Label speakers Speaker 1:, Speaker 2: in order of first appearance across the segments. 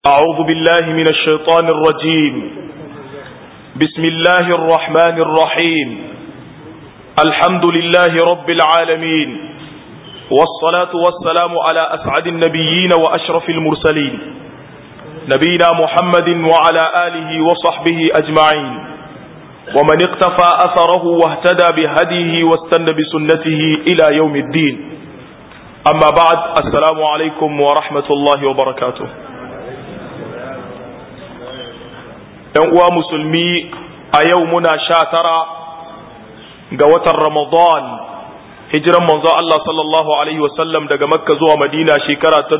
Speaker 1: أعوذ بالله من الشيطان الرجيم بسم الله الرحمن الرحيم الحمد لله رب العالمين والصلاة والسلام على أسعد النبيين وأشرف المرسلين نبينا محمد وعلى آله وصحبه أجمعين ومن اقتفى أثره واهتدى بهديه واستنى بسنته إلى يوم الدين أما بعد السلام عليكم ورحمة الله وبركاته ‘yan uwa musulmi a yau muna sha tara ga watan Ramadan hijiran manzo Allah sallallahu Alaihi wasallam daga makka zuwa madina shekara ta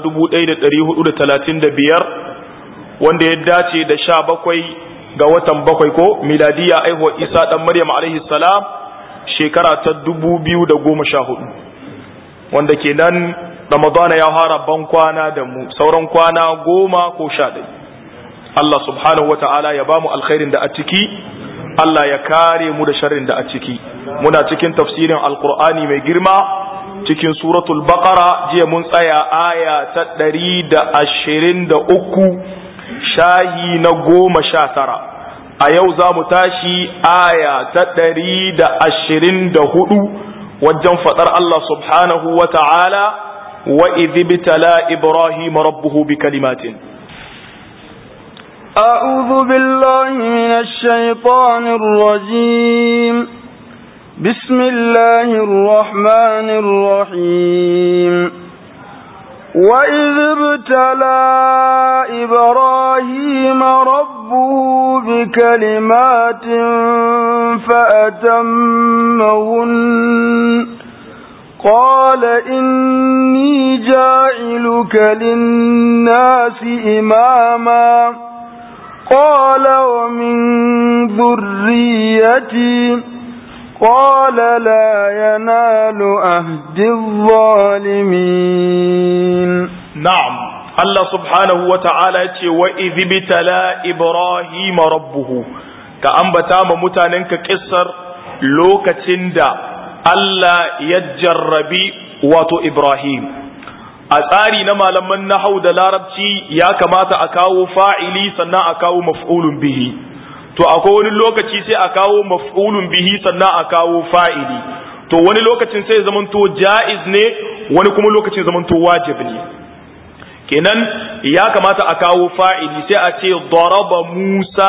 Speaker 1: 1435 wanda ya dace da sha bakwai ga watan bakwai ko miladiya aihuwa isa dan maryam alaihi salam shekara ta 2014 wanda kenan Ramadana ya fara ban kwana da mu sauran kwana goma ko sha ɗaya Allah subhanahu wa ta'ala ya ba mu alkhairin da a ciki, Allah ya kare mu da sharrin da a ciki. Muna cikin tafsirin Alƙur'ani mai girma cikin suratul Baqara jiya mun tsaya aya ta ɗari da ashirin da uku shahi na goma sha tara. A yau za mu tashi aya ta ɗari da ashirin da hudu wajen faɗar Allah subhanahu wa ta'ala wa idhibtala Ibrahim rabbuhu bi kalimatin.
Speaker 2: أعوذ بالله من الشيطان الرجيم بسم الله الرحمن الرحيم وإذ ابتلى إبراهيم ربه بكلمات فأتمهن قال إني جاعلك للناس إماماً قال ومن ذريتي قال لا ينال أهد الظالمين
Speaker 1: نعم الله سبحانه وتعالى وإذ ابتلى إبراهيم ربه كأنبتا ممتاننك كسر لوكتين دا الله يجربي واتو إبراهيم a tsari na malaman nahau da larabci ya kamata a kawo fa'ili sannan a kawo maf'ulun bihi to akwai wani lokaci sai a kawo maf'ulun bihi sannan a kawo fa'ili to wani lokacin sai zamanto ja'iz ne wani kuma lokacin zamanto wajib ne kenan ya kamata a kawo fa'ili sai a ce daraba Musa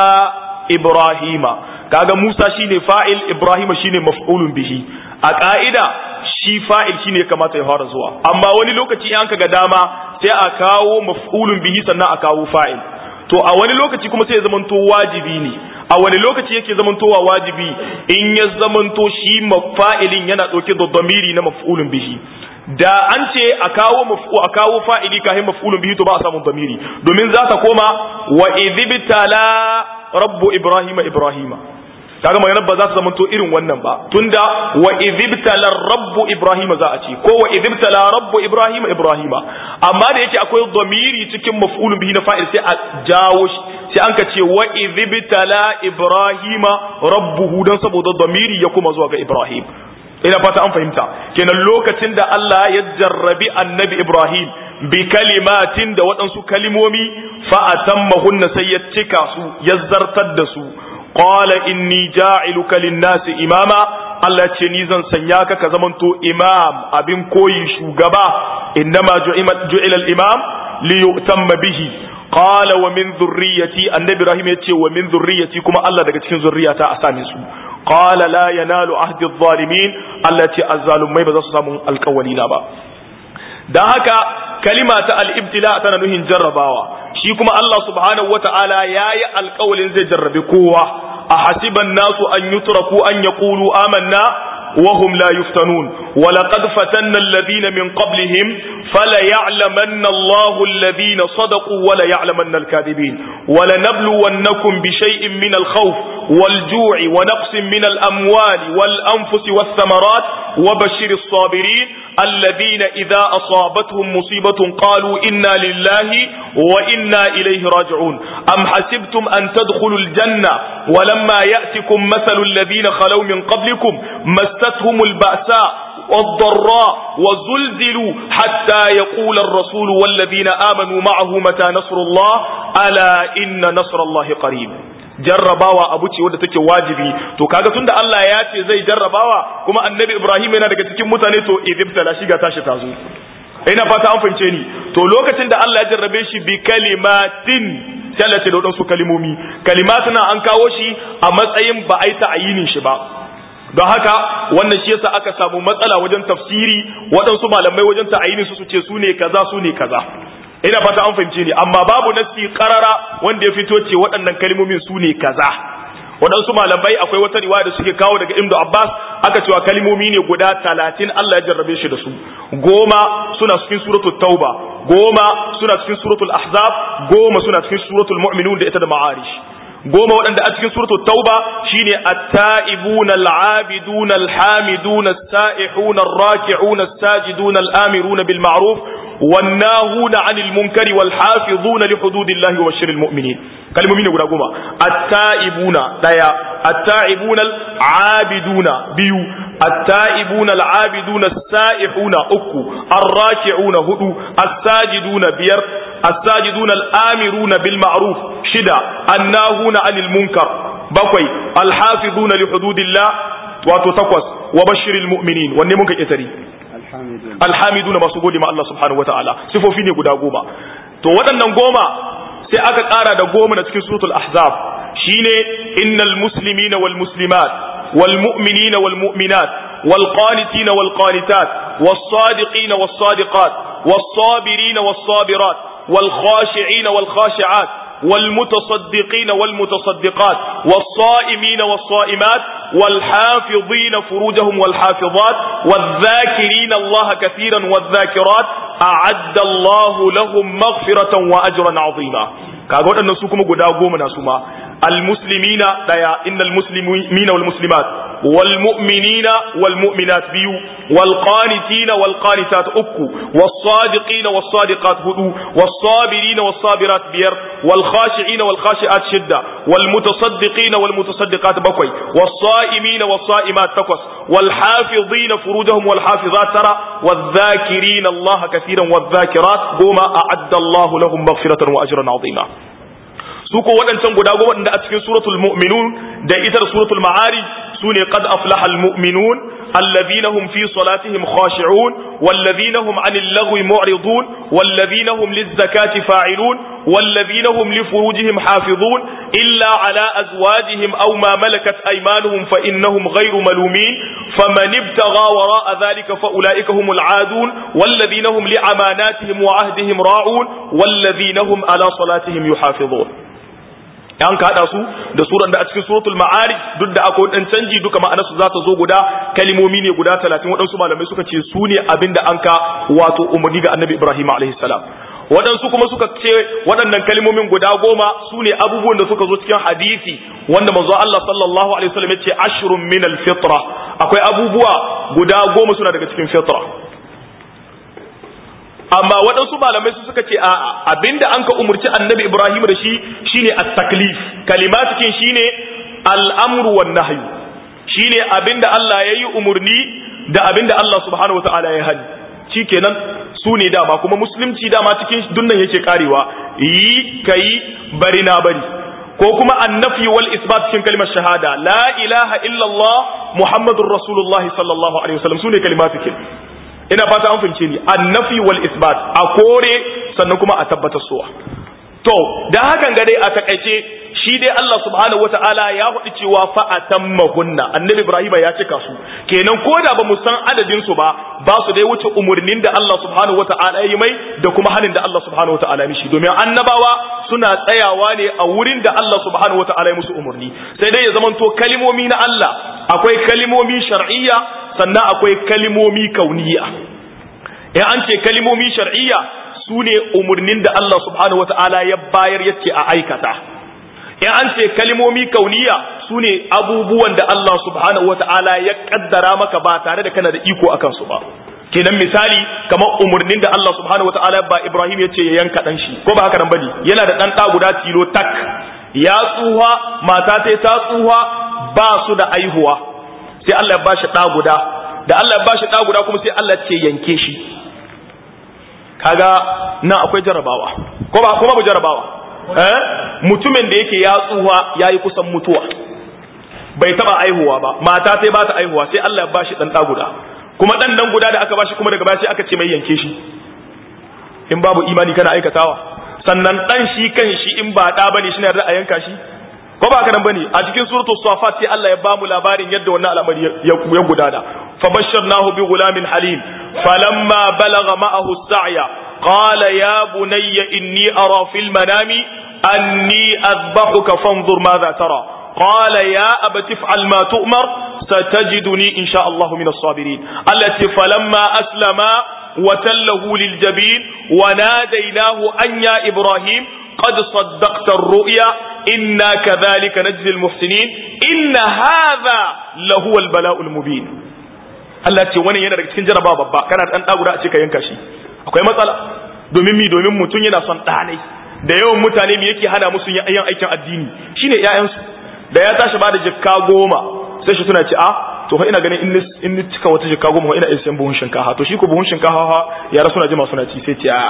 Speaker 1: Ibrahima kaga Musa shine fa'il Ibrahima shine maf'ulun bihi a ka'ida shi fa'il shine ya kamata ya fara zuwa amma wani lokaci an ga dama sai a kawo maf'ulun bihi sannan a kawo fa'il to a wani lokaci kuma sai ya zamanto wajibi ne a wani lokaci yake zamantowa wajibi in ya zamanto shi fa'ilin yana ɗauke da damiri na maf'ulun bihi da an ce a kawo maf'u a kawo fa'ili kafin maf'ulun bihi to ba a samu damiri domin za ta koma wa idhibtala rabbu ibrahima ibrahima kaga maganar ba za ta zamanto irin wannan ba tunda wa idhibtala rabbu ibrahima za a ce ko wa idhibtala rabbu ibrahima ibrahima amma da yake akwai dhamiri cikin maf'ulun bihi na fa'il sai a jawo shi sai an ka ce wa idhibtala ibrahima rabbuhu dan saboda dhamiri ya kuma zuwa ga ibrahim ina fata an fahimta kenan lokacin da Allah ya jarrabi annabi ibrahim bi kalimatin da waɗansu kalimomi fa atammahunna sai ya cika su ya zartar da su qala inni ja'iluka lin-nasi imama Allah ce ni zan sanya ka ka zamanto imam abin koyi shugaba innama ju'ila al-imam li yu'tamma bihi qala wa min dhurriyyati annabi ibrahim yace wa min dhurriyyati kuma Allah daga cikin zurriyata a same su qala la yanalu ahdi adh-dhalimin Allah ce azzalumai ba za su samu alƙawali na ba dan haka kalima ta al-ibtila tana nuhin jarrabawa shi kuma Allah subhanahu wata'ala yayi alƙawalin zai jarrabe kowa a hasiban nasu an yutraku an yaqulu amanna wa hum la yuftanun wa laqad fatanna alladhina min qablihim fala ya'lamanna Allahu alladhina sadaqu wa la ya'lamanna al-kadhibin wa lanabluwannakum bi shay'in min al-khawf wal-ju'i wa naqsin min al-amwali wal-anfusi wath-thamarat wa bashshir as-sabirin الذين إذا أصابتهم مصيبة قالوا إنا لله وإنا إليه راجعون أم حسبتم أن تدخلوا الجنة ولما يأتكم مثل الذين خلوا من قبلكم مستهم البأساء والضراء وزلزلوا حتى يقول الرسول والذين آمنوا معه متى نصر الله ألا إن نصر الله قريب jarrabawa abu ce wadda take wajibi to kaga tunda Allah ya ce zai jarrabawa kuma annabi Ibrahim yana daga cikin mutane to idibtala shi ga tashi tazo ina fata an fahimce ni to lokacin da Allah ya jarrabe shi bi kalimatin sai Allah ce da wadansu kalimomi kalimatuna an kawo shi a matsayin ba a yi ta'ayinin shi ba don haka wannan shi yasa aka samu matsala wajen tafsiri waɗansu malamai wajen ta'ayinin su su ce su ne kaza su ne kaza ina fata an fahimce ni amma babu nassi qarara wanda ya fito ce waɗannan kalmomin su ne kaza waɗansu malamai akwai wata riwaya da suke kawo daga Ibn Abbas aka cewa kalmomi ne guda talatin Allah ya jarrabe shi da su goma suna cikin suratul tauba goma suna cikin suratul ahzab goma suna cikin suratul mu'minun da ita da ma'arish goma waɗanda a cikin suratul tauba shine at-ta'ibuna al-'abiduna al-hamiduna as-sa'ihuna ar-raki'una as-sajiduna al-amiruna bil ma'ruf والناهون عن المنكر والحافظون لحدود الله وبشر المؤمنين kalmomi ne guda goma attaibuna daya attaibuna al'abiduna biyu attaibuna al'abiduna sa'ihuna uku arraki'una hudu as-sajiduna biyar as-sajiduna al'amiruna bil ma'ruf shida annahuna 'anil munkar bakwai alhafizuna li hududillah wato takwas wa bashiril mu'minin wanne muka kitari alhamiduna masu gode ma Allah subhanahu wataala sifofi ne guda goma to waɗannan goma sai aka ƙara da goma na cikin suratul ahzab shine innal muslimina wal muslimat wal mu'minina wal mu'minat wal qanitina wal qanitat was sadiqina was sadiqat was sabirina was sabirat wal khashi'ina wal khashi'at والمتصدقين والمتصدقات والصائمين والصائمات والحافظين فروجهم والحافظات والذاكرين الله كثيرا والذاكرات أعد الله لهم مغفرة وأجرا عظيما kaga waɗannan su kuma guda goma na su ma almuslimina daya innal muslimina wal muslimat wal mu'minina wal mu'minat biyu wal qanitina wal qanitat uku was sadiqina was sadiqat hudu was sabirina was sabirat biyar wal khashi'ina wal khashi'at shidda wal mutasaddiqina wal mutasaddiqat bakwai was sa'imina was sa'imat takwas wal hafizina furujahum wal hafizat tara wal dhakirina Allah kathiran wal dhakirat goma a'adda Allah lahum maghfiratan wa ajran 'azima su ko waɗancan guda goma da a cikin suratul mu'minun da ita da suratul ma'arij su ne qad aflaha almu'minun alladhina hum fi salatihim khashi'un walladhina hum 'anil lagwi mu'ridun walladhina hum liz-zakati fa'ilun walladhina hum li furujihim hafizun illa 'ala azwajihim aw ma malakat aymanuhum fa innahum ghayru malumin faman ibtagha wara'a dhalika fa ulaika humul 'adun walladhina hum li amanatihim wa 'ahdihim ra'un walladhina hum 'ala salatihim yuhafizun an ka hada su da suran da a cikin suratul ma'arij duk da akwai dan canji duka ma'anarsu za ta zo guda kalimomi ne guda 30 waɗansu malamai suka ce su ne abinda an ka wato umarni ga annabi ibrahim alaihi salam waɗansu kuma suka ce waɗannan kalimomin guda goma su ne abubuwan da suka zo cikin hadisi wanda manzo Allah sallallahu alaihi wasallam ya ce ashrun min al-fitra akwai abubuwa guda goma suna daga cikin fitra amma waɗansu malamai su suka ce a'a abinda an ka umurci annabi ibrahim da shi shine at-taklif kalimatikin shine al-amru wan nahyu shine abinda Allah yayi umurni da abinda Allah subhanahu wataala ya hani shikenan su ne dama kuma musulunci dama cikin dunnan yake karewa yi kai bari na bari ko kuma annafi wal isbat cikin kalmar shahada la ilaha illallah muhammadur rasulullahi sallallahu alaihi wasallam sune kalimatikin ina fata an fahimce ni annafi wal isbat a kore sannan kuma a tabbatar suwa to da hakan ga dai a takaice shi dai Allah subhanahu wataala ya faɗi cewa fa atammahunna annabi Ibrahim ya cika su kenan ko da ba mu san adadin su ba ba su dai wuce umurnin da Allah subhanahu wataala ya yi mai da kuma hanin da Allah subhanahu wataala ya mishi domin annabawa suna tsayawa ne a wurin da Allah subhanahu wataala ya musu umurni sai dai ya zamanto kalimomi na Allah akwai kalimomi shar'iyya sannan akwai kalimomi kauniya in an ce kalimomi shar'iyya su ne umarnin da Allah subhanahu wata'ala ya bayar yace a aikata in an ce kalimomi kauniya su ne abubuwan da Allah subhanahu wata'ala ya kaddara maka ba tare da kana da iko akan su ba kenan misali kamar umarnin da Allah subhanahu wata'ala ba Ibrahim ya ce ya yanka dan shi ko ba haka nan bane yana da dan ɗa guda tilo tak ya tsuha mata ta ta tsuha ba su da aihuwa sai Allah ya bashi ɗa guda da Allah ya bashi da guda kuma sai Allah ce yanke shi kaga nan akwai jarabawa ko ba kuma bu jarabawa eh mutumin da yake ya tsuwa yayi kusan mutuwa bai taba aihuwa ba mata sai ba ta aihuwa sai Allah ya bashi dan da guda kuma dan nan guda da aka bashi kuma daga baya sai aka ce mai yanke shi in babu imani kana aikatawa sannan dan shi kan shi in ba da bane shi ne da a yanka shi ko ba kana bane a cikin suratu safat sai Allah ya bamu labarin yadda wannan al'amari ya gudana fa basharnahu bi gulamin halim falamma balagha ma'ahu as-sa'ya qala ya bunayya inni ara fil manami anni adbahuka fanzur madha tara قال يا أبت افعل ما تؤمر ستجدني إن شاء الله من الصابرين التي فلما أسلم وتله للجبين وناديناه أن يا إبراهيم قد صدقت الرؤيا إنا كذلك نجزي المحسنين إن هذا لهو البلاء المبين التي wani yana daga cikin jaraba babba kana dan dagura a ce ka yanka shi akwai matsala domin mi domin mutum yana son ɗanai da yawan mutane me yake hana musu yin aikin addini shine ƴaƴansu da ya tashi ba da jikka goma sai shi suna ce a to ina ganin in ni cika wata jikka goma ina iya sayan buhun shinkafa to shi ko buhun shinkafa ha yara suna jima suna ci sai ce a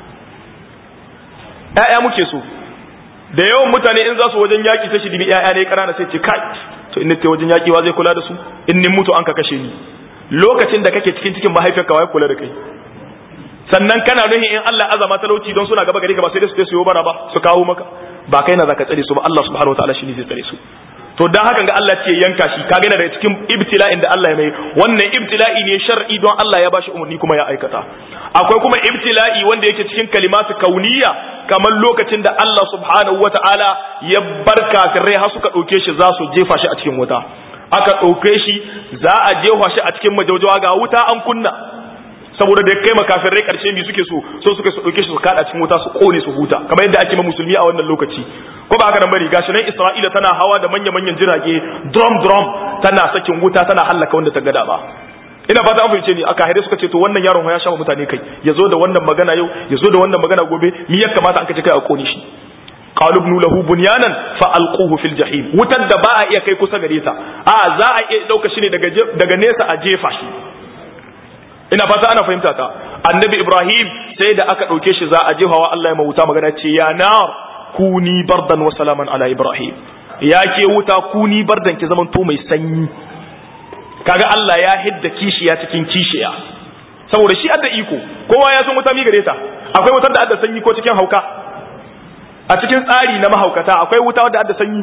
Speaker 1: ƴaƴa muke so da yawan mutane in za su wajen yaƙi sai shi dibi ƴaƴa ne ƙanana sai ce kai to in ta wajen yaƙi wa zai kula da su in ni mutu an ka kashe ni lokacin da kake cikin cikin mahaifiyarka wa ya kula da kai sannan kana nuhin in Allah azama talauci don suna gaba gari ka ba sai dai su su yi bara ba su kawo maka ba kai na zaka tsare su ba Allah subhanahu wataala shine zai tsare su to dan hakan ga Allah ce yanka shi kaga yana daga cikin ibtila'in da Allah ya mai wannan ibtila'i ne shar'i don Allah ya bashi umarni kuma ya aikata akwai kuma ibtila'i wanda yake cikin kalimatu kauniya kamar lokacin da Allah subhanahu wataala ya barka kafirai har suka dauke shi za su jefa shi a cikin wuta aka dauke shi za a jefa shi a cikin majaujawa ga wuta an kunna saboda da kai makafirai karshe mi suke so so suka su dauke shi su kada cikin wuta su kone su huta kamar yadda ake ma musulmi a wannan lokaci ko ba haka nan bane gashi nan Isra'ila tana hawa da manya manyan jirage drum drum tana sakin wuta tana hallaka wanda ta gada ba ina fata an fahimce ni aka haire suka ce to wannan yaron ya sha mutane kai yazo da wannan magana yau yazo da wannan magana gobe mi ya kamata an kace kai a kone shi qalu ibnu lahu bunyanan fa alquhu fil jahim wutar da ba a iya kai kusa gare ta a za a iya dauka shi ne daga daga nesa a jefa shi ina fata ana fahimta ta annabi ibrahim sai da aka ɗauke shi za a jefawa allah ya mawuta magana ce ya nar kuni bardan wa salaman ala ibrahim ya ke wuta kuni bardan ki zaman to mai sanyi kaga allah ya hidda kishiya cikin kishiya saboda shi adda iko kowa ya san wuta mi gare ta akwai wutar da adda sanyi ko cikin hauka a cikin tsari na mahaukata akwai wuta wadda adda sanyi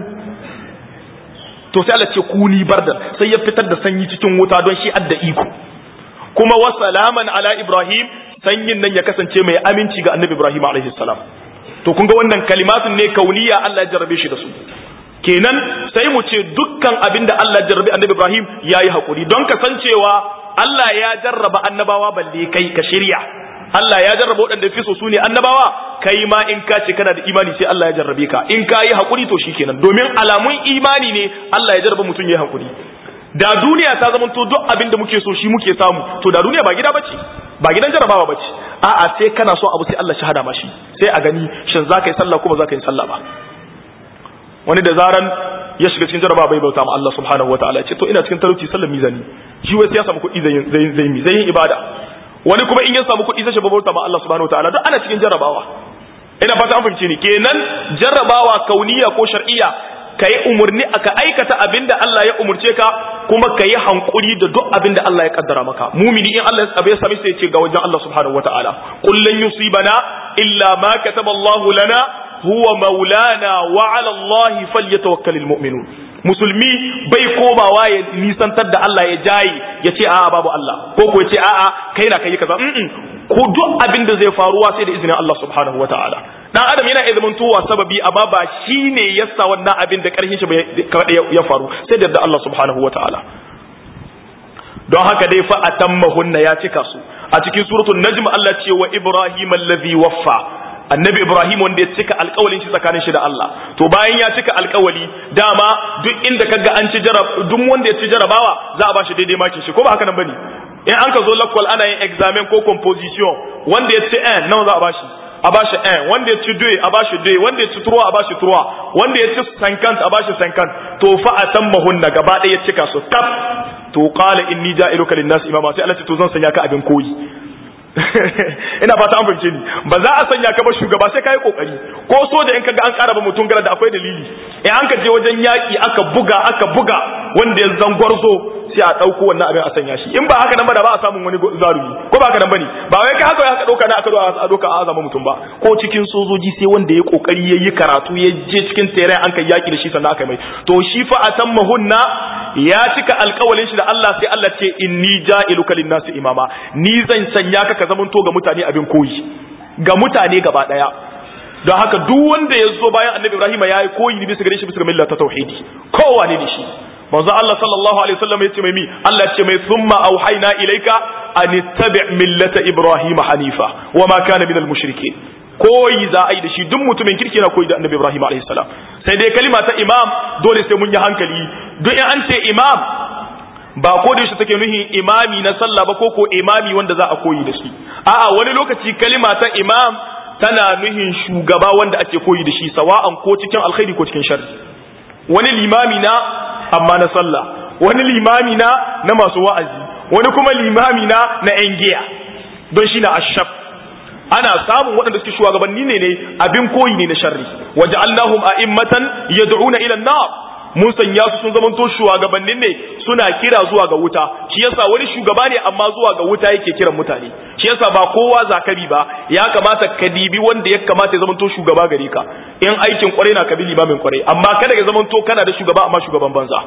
Speaker 1: to sai Allah ce kuni bardan sai ya fitar da sanyi cikin wuta don shi adda iko kuma wa salaman ala ibrahim sanyin nan ya kasance mai aminci ga annabi ibrahim alaihi salam to kun ga wannan kalimatun ne kauniya Allah ya jarrabe shi da su kenan sai mu ce dukkan abinda Allah ya jarrabe annabi ibrahim yayi hakuri don kasancewa Allah ya jarraba annabawa balle kai ka shirya Allah ya jarraba waɗanda fi so su ne annabawa kai ma in ka ce kana da imani sai Allah ya jarrabe ka in ka yi hakuri to shikenan domin alamun imani ne Allah ya jarraba mutum ya yi hakuri da duniya ta zama to duk abin da muke so shi muke samu to da duniya ba gida bace ba gidan jarabawa bace a'a sai kana so abu sai Allah shahada ma shi sai a gani shin zaka yi sallah kuma zaka yi sallah ba wani da zaran ya shiga cikin jarabawa bai bauta ma Allah subhanahu wataala ya ce to ina cikin talauci sallar mizani shi wai sai ya samu kuɗi zai zai zai zai yin ibada wani kuma in ya samu kuɗi sai shi bauta ma Allah subhanahu wataala duk ana cikin jarabawa ina fata an fahimce ni kenan jarrabawa kauniya ko shar'iyya ka yi umarni aka aikata abin da Allah ya umurce ka kuma ka yi hankuri da duk abin da Allah ya kaddara maka mumini in Allah ya ya sami sai ce ga wajen Allah subhanahu wataala kullun yusibana illa ma kataba Allah lana huwa maulana wa ala Allah falyatawakkalul mu'minun musulmi bai komawa ya nisantar da Allah ya jayi ya ce a'a babu Allah ko ko ya ce a'a kai na kai kaza ko duk abin da zai faruwa sai da izinin Allah subhanahu wataala dan adam yana iya zamantowa sababi amma ba shine yasa wannan abin da karhin shi ya faru sai da Allah subhanahu wataala don haka dai fa atammahunna ya cika su a cikin suratul najm Allah ce wa ibrahim allazi waffa annabi ibrahim wanda ya cika alkawalin shi tsakanin shi da Allah to bayan ya cika alkawali dama duk inda kaga an ci jarab duk wanda ya ci jarabawa za a bashi daidai makin shi ko ba haka nan bane in an ka zo lakwal ana yin examen ko composition wanda ya ci n nawa za a bashi a bashi n wanda ya ci deux a bashi deux wanda ya ci trois a bashi trois wanda ya ci cinquante a bashi cinquante to fa a san mahunna gaba ɗaya ya cika su kaf to qala inni ja'iluka lin-nas imama sai Allah ce to zan sanya ka abin koyi ina fata an fahimce ni ba za a sanya ka ba shugaba sai kai kokari ko so da in kaga an ƙara ba mutum gara da akwai dalili eh an ka je wajen yaki aka buga aka buga wanda ya zan gwarzo sai a dauko wannan abin a sanya shi in ba haka nan ba da ba a samun wani zarumi ko ba haka nan bane ba wai kai haka aka dauka na aka do a doka a azama mutum ba ko cikin sojoji sai wanda ya kokari yayi karatu ya je cikin tere an kai yaki da shi sannan aka mai to shi fa atammahunna ya cika alƙawalin shi da Allah sai Allah ce inni ja'iluka lin-nasi imama ni zan sanya ka ka zamanto ga mutane abin koyi ga mutane gaba daya don haka duk wanda ya zo bayan annabi Ibrahim ya yi koyi ne bisa gare shi bisa ga millar ta tauhidi kowa ne da shi manzo Allah sallallahu alaihi wasallam ya ce mai mi Allah ya ce mai thumma auhayna ilayka an ittabi' millata Ibrahim hanifa wa ma kana minal mushrikeen koyi za a yi da shi duk mutumin kirki na koyi da annabi Ibrahim alaihi salam sai dai kalima ta imam dole sai mun yi hankali duk in an ce imam ba ko da shi take nuhin imami na sallah ba ko ko imami wanda za a koyi da shi a'a wani lokaci kalima ta imam tana nuhin shugaba wanda ake koyi da shi sawa'an ko cikin alkhairi ko cikin sharri wani limami na amma na sallah wani limami na na masu wa'azi wani kuma limami na na yan giya don shi na ashab ana samun waɗanda suke shugabanni ne ne abin koyi ne na sharri waja'alnahum a'immatan yad'una ila an-nar mun sanya su sun zamanto shugabannin ne suna kira zuwa ga wuta shi yasa wani shugaba ne amma zuwa ga wuta yake kiran mutane shi yasa ba kowa zakari ba ya kamata ka dibi wanda ya kamata ya zamanto shugaba gare ka in aikin kwarai na kabili limamin kwarai amma kada ya zamanto kana da shugaba amma shugaban banza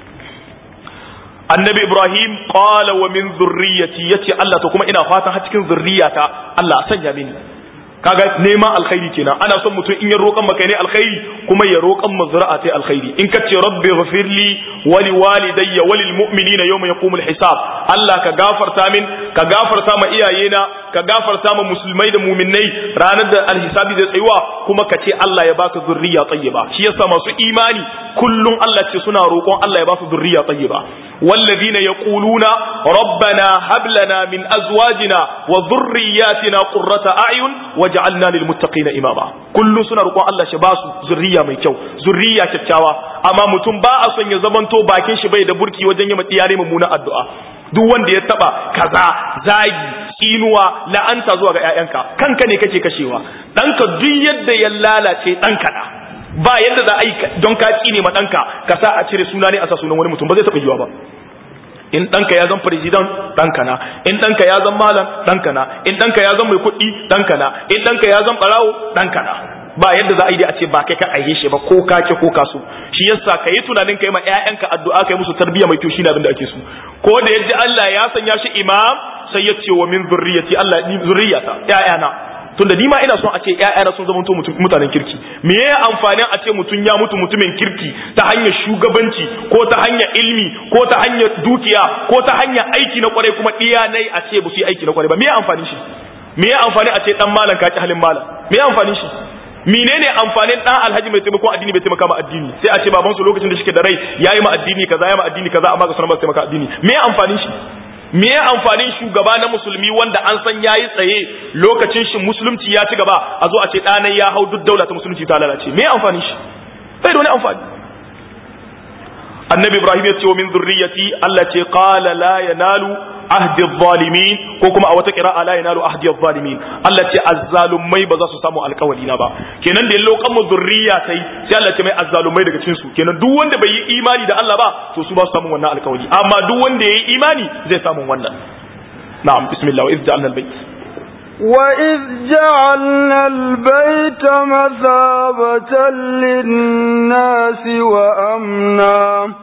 Speaker 1: annabi ibrahim qala wa min zurriyyati yace Allah to kuma ina fatan har cikin zurriyata Allah sanya mini kaga neman alkhairi kenan ana son mutum in ya roƙan maka ne alkhairi kuma ya roƙan mazra'a ta alkhairi in ka ce rabbi ghfirli wa li walidayya wa lil mu'minina yawma yaqumul hisab Allah ka gafarta min ka gafarta ma iyayena ka gafarta ma musulmai da mu'minnai ranar da alhisabi zai tsayuwa kuma ka ce Allah ya baka zurriya tayyiba shi yasa masu imani kullum Allah ce suna roƙon Allah ya ba su zurriya tayyiba والذين يقولون ربنا هب لنا من أزواجنا وذرياتنا قرة أعين وجعلنا للمتقين إماما كل سنة رقوا الله شباس ذرية ميكو ذرية كتشاوى أما متن باء سن يزمنتو باكين شبه دبركي وجن يمتياري ممونا الدعاء duk wanda ya taba kaza zagi tsinuwa la'anta zuwa ga 'ya'yanka kanka ne kake kashewa ɗanka duk yadda ya lalace ɗanka na ba yadda za a yi don ka tsine ma ɗanka ka sa a cire suna ne a sa sunan wani mutum ba zai taɓa yiwa ba in ɗanka ya zan firizidan ɗanka na in ɗanka ya zan malam ɗanka na in ɗanka ya zan mai kuɗi ɗanka na in ɗanka ya zan ɓarawo ɗanka na ba yadda za a yi da a ce ba kai ka aihe shi ba ko ka ke ko ka so shi yasa ka yi tunanin kai ma ƴaƴanka addu'a kai musu tarbiyya mai kyau shine abin da ake so ko da yaji Allah ya sanya shi imam sai ya ce wa min zurriyati Allah ni zurriyata ƴaƴana tunda ni ma ina son a ce ƴaƴana sun zama mutanen kirki me ya amfanin a ce mutum ya mutu mutumin kirki ta hanyar shugabanci ko ta hanyar ilmi ko ta hanyar dukiya ko ta hanyar aiki na kwarai kuma ɗiya nai a ce ba su yi aiki na kwarai ba me ya amfanin shi me ya amfani a ce dan malam ka ki halin malam me ya amfanin shi menene amfanin dan alhaji mai taimakon addini bai taimaka ma addini sai a ce baban su lokacin da shike da rai yayi ma addini kaza yayi ma addini kaza amma ga sunan ba taimaka addini me ya amfanin shi me ya amfanin shugaba na musulmi wanda an san yayi tsaye lokacin shi musulunci ya ci gaba a zo a ce ɗanai ya hau duk daula ta musulunci ta lalace me ya amfanin shi bai da wani amfani annabi ibrahim ya ce wa min zurriyati Allah ce qala la yanalu ahdi zalimin ko kuma a wata qira'a la yanalu ahdi zalimin Allah ce azzalumai ba za su samu alƙawari na ba kenan da lokan mu zurriya tai sai Allah ce mai azzalumai daga cikin su kenan duk wanda bai yi imani da Allah ba to su ba su samu wannan alƙawari amma duk wanda yayi imani zai samu wannan na'am bismillah wa iz ja'alna al-bayt
Speaker 2: وإذ جعلنا البيت مثابة للناس وأمنا